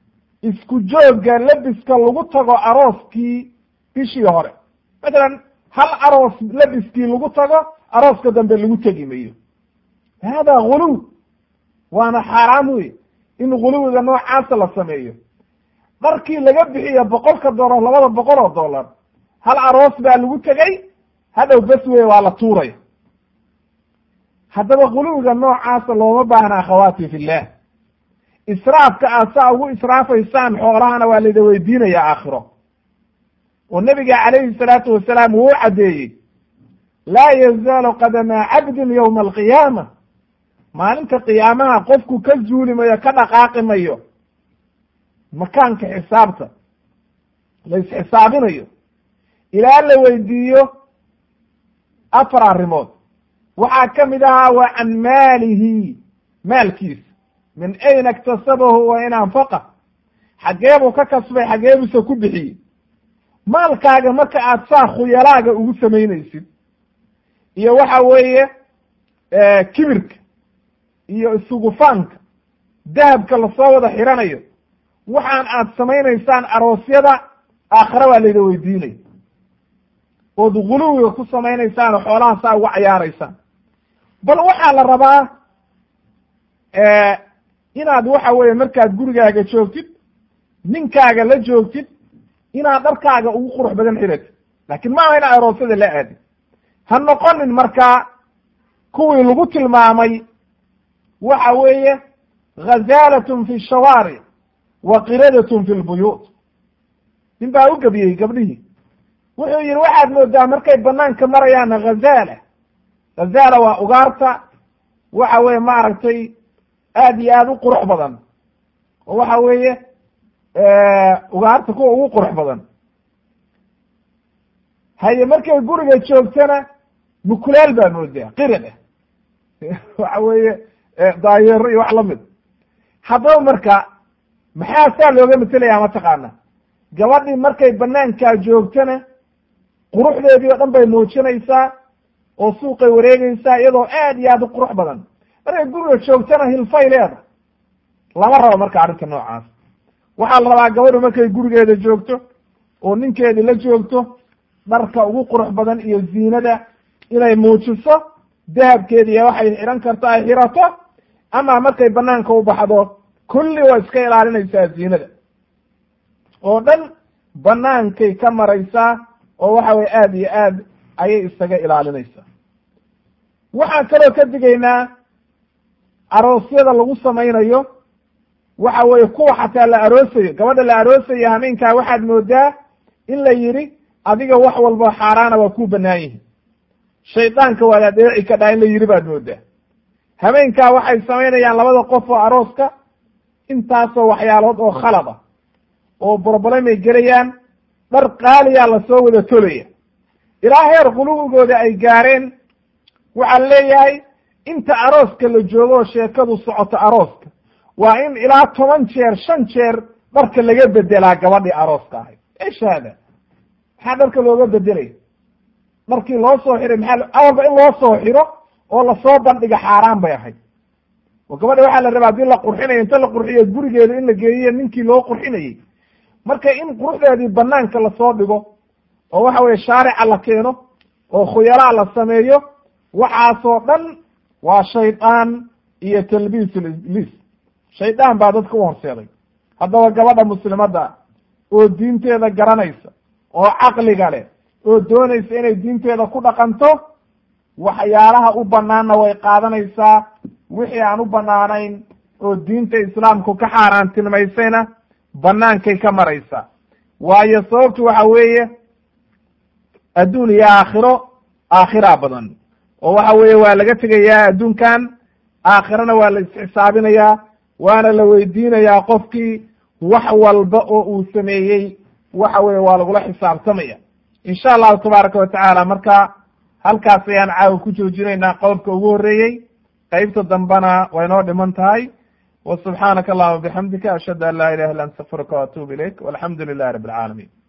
isku joogga lebiska lagu tago arooskii bishii hore matalan hal aroos labiskii lagu tago arooska dambe lagu tegi mayo hada guluw waana xaaraam wey in guluwiga noocaasa la sameeyo dharkii laga bixiyo boqolka dollar labada boqol oo dollar hal aroos baa lagu tegey hadhow bes wey waa la tuuraya haddaba guluwiga noocaasa looma baahna akhawaati fillah israafka aad saa ugu israafaysaan xoolahana waa layda weydiinaya aakhiro oo nabiga calayhi salaatu wasalaam wuu caddeeyey laa yazaalu qadama cabdin yowma alqiyaama maalinta qiyaamaha qofku ka zuuli mayo ka dhaqaaqi mayo makaanka xisaabta la isxisaabinayo ilaa la weydiiyo afar arrimood waxaa ka mid ahaa wa can maalihi maalkiisa min ayna iktasabahu wa in anfaqa xaggee buu ka kasbay xaggee buuse ku bixiyey maalkaaga marka aad saa khuyalaaga ugu samaynaysid iyo waxa weeye kibirka iyo isugufaanka dahabka lasoo wada xiranayo waxaan aad samaynaysaan aroosyada aakhire waa layda weydiinaya ood guluwiga ku samaynaysaan oo xoolaha saa uga cayaaraysaan bal waxaa la rabaa inaad waxa weeye markaad gurigaaga joogtid ninkaaga la joogtid inaad dharkaaga ugu qurux badan xiratid laakin maaha inaad aroosyada la aadid ha noqonin markaa kuwii lagu tilmaamay waxa weeye ghazalatun fi shawaaric wa qiradatun fi lbuyuut nin baa u gebiyey gabdhihii wuxuu yihi waxaad moodaa markay banaanka marayaana ghazaala ghazaala waa ugaarta waxa weeye maaragtay aad iyo aad u qurux badan oo waxa weeye ugaarta kuwa ugu qurux badan haye markay guriga joogtana mukulaal baa moodaa qirad ah waxa weeye daayeero iyo wax lamid haddaba marka maxaa saa looga matelaya mataqaana gabadhii markay banaankaa joogtana quruxdeedii oo dhan bay muujinaysaa oo suuqay wareegaysaa iyadoo aad iyo aad u qurux badan markay guriga joogtana hilfay leeda lama rabo marka arrinta noocaas waxaa la rabaa gabadhu markay gurigeeda joogto oo ninkeedi la joogto dharka ugu qurux badan iyo ziinada inay muujiso dahabkeedi iyo waxay xihan karto ay xirato ama markay banaanka u baxdo kulli waa iska ilaalinaysaa ziinada oo dhan banaankay ka maraysaa oo waxa weye aad iyo aad ayay isaga ilaalinaysaa waxaan kaloo ka digaynaa aroosyada lagu samaynayo waxa weeye kuwa xataa la aroosayo gabadha la aroosayo hameenkaa waxaad moodaa in la yidhi adiga wax walba xaaraana waa ku banaan yihin shaydaanka waad adeeci kadhaa in la yidhi baad moodaa hameenkaa waxay samaynayaan labada qof oo arooska intaasoo waxyaalood oo khalad ah oo broblem gelayaan dhar qaaliyaa lasoo wada tolaya ilaa heer quluwigooda ay gaareen waxaa leeyahay inta arooska la joogo oo sheekadu socoto arooska waa in ilaa toban jeer shan jeer dharka laga bedelaa gabadhii arooska ahayd esh haada maxaa dharka looga bedelaya dharkii loo soo xiray maxaa awalba in loo soo xiro oo lasoo bandhiga xaaraan bay ahayd oo gabadha waxaa la rabaa hadii la qurxinayo inta la qurxiyo gurigeeda in la geeyiyo ninkii loo qurxinayey marka in quruxdeedii banaanka lasoo dhigo oo waxa weye shaarica la keeno oo khuyalaa la sameeyo waxaasoo dhan waa shaydaan iyo talbiis libliis shaydaan baa dadka u horseeday haddaba gabadha muslimadda oo diinteeda garanaysa oo caqliga leh oo doonaysa inay diinteeda ku dhaqanto waxyaalaha u banaanna way qaadanaysaa wixii aan u banaanayn oo diinta islaamku ka xaaraantilmaysayna banaankay ka maraysaa waayo sababtu waxa weeye adduun iyo aakhiro aakhiraa badan oo waxa weeye waa laga tegayaa adduunkan aakhirana waa la isxisaabinayaa waana la weydiinayaa qofkii wax walba oo uu sameeyey waxa weye waa lagula xisaabtamaya insha allahu tabaaraka watacaala marka halkaas ayaan caawa ku joojinaynaa qodobka ugu horreeyey qeybta dambena way noo dhiman tahay wa subxaanaka allahuma bixamdika ashhadu an laa ilaha illa anta astaqfiruka waatubu ilayk walxamdu lilahi rabi alcaalamiin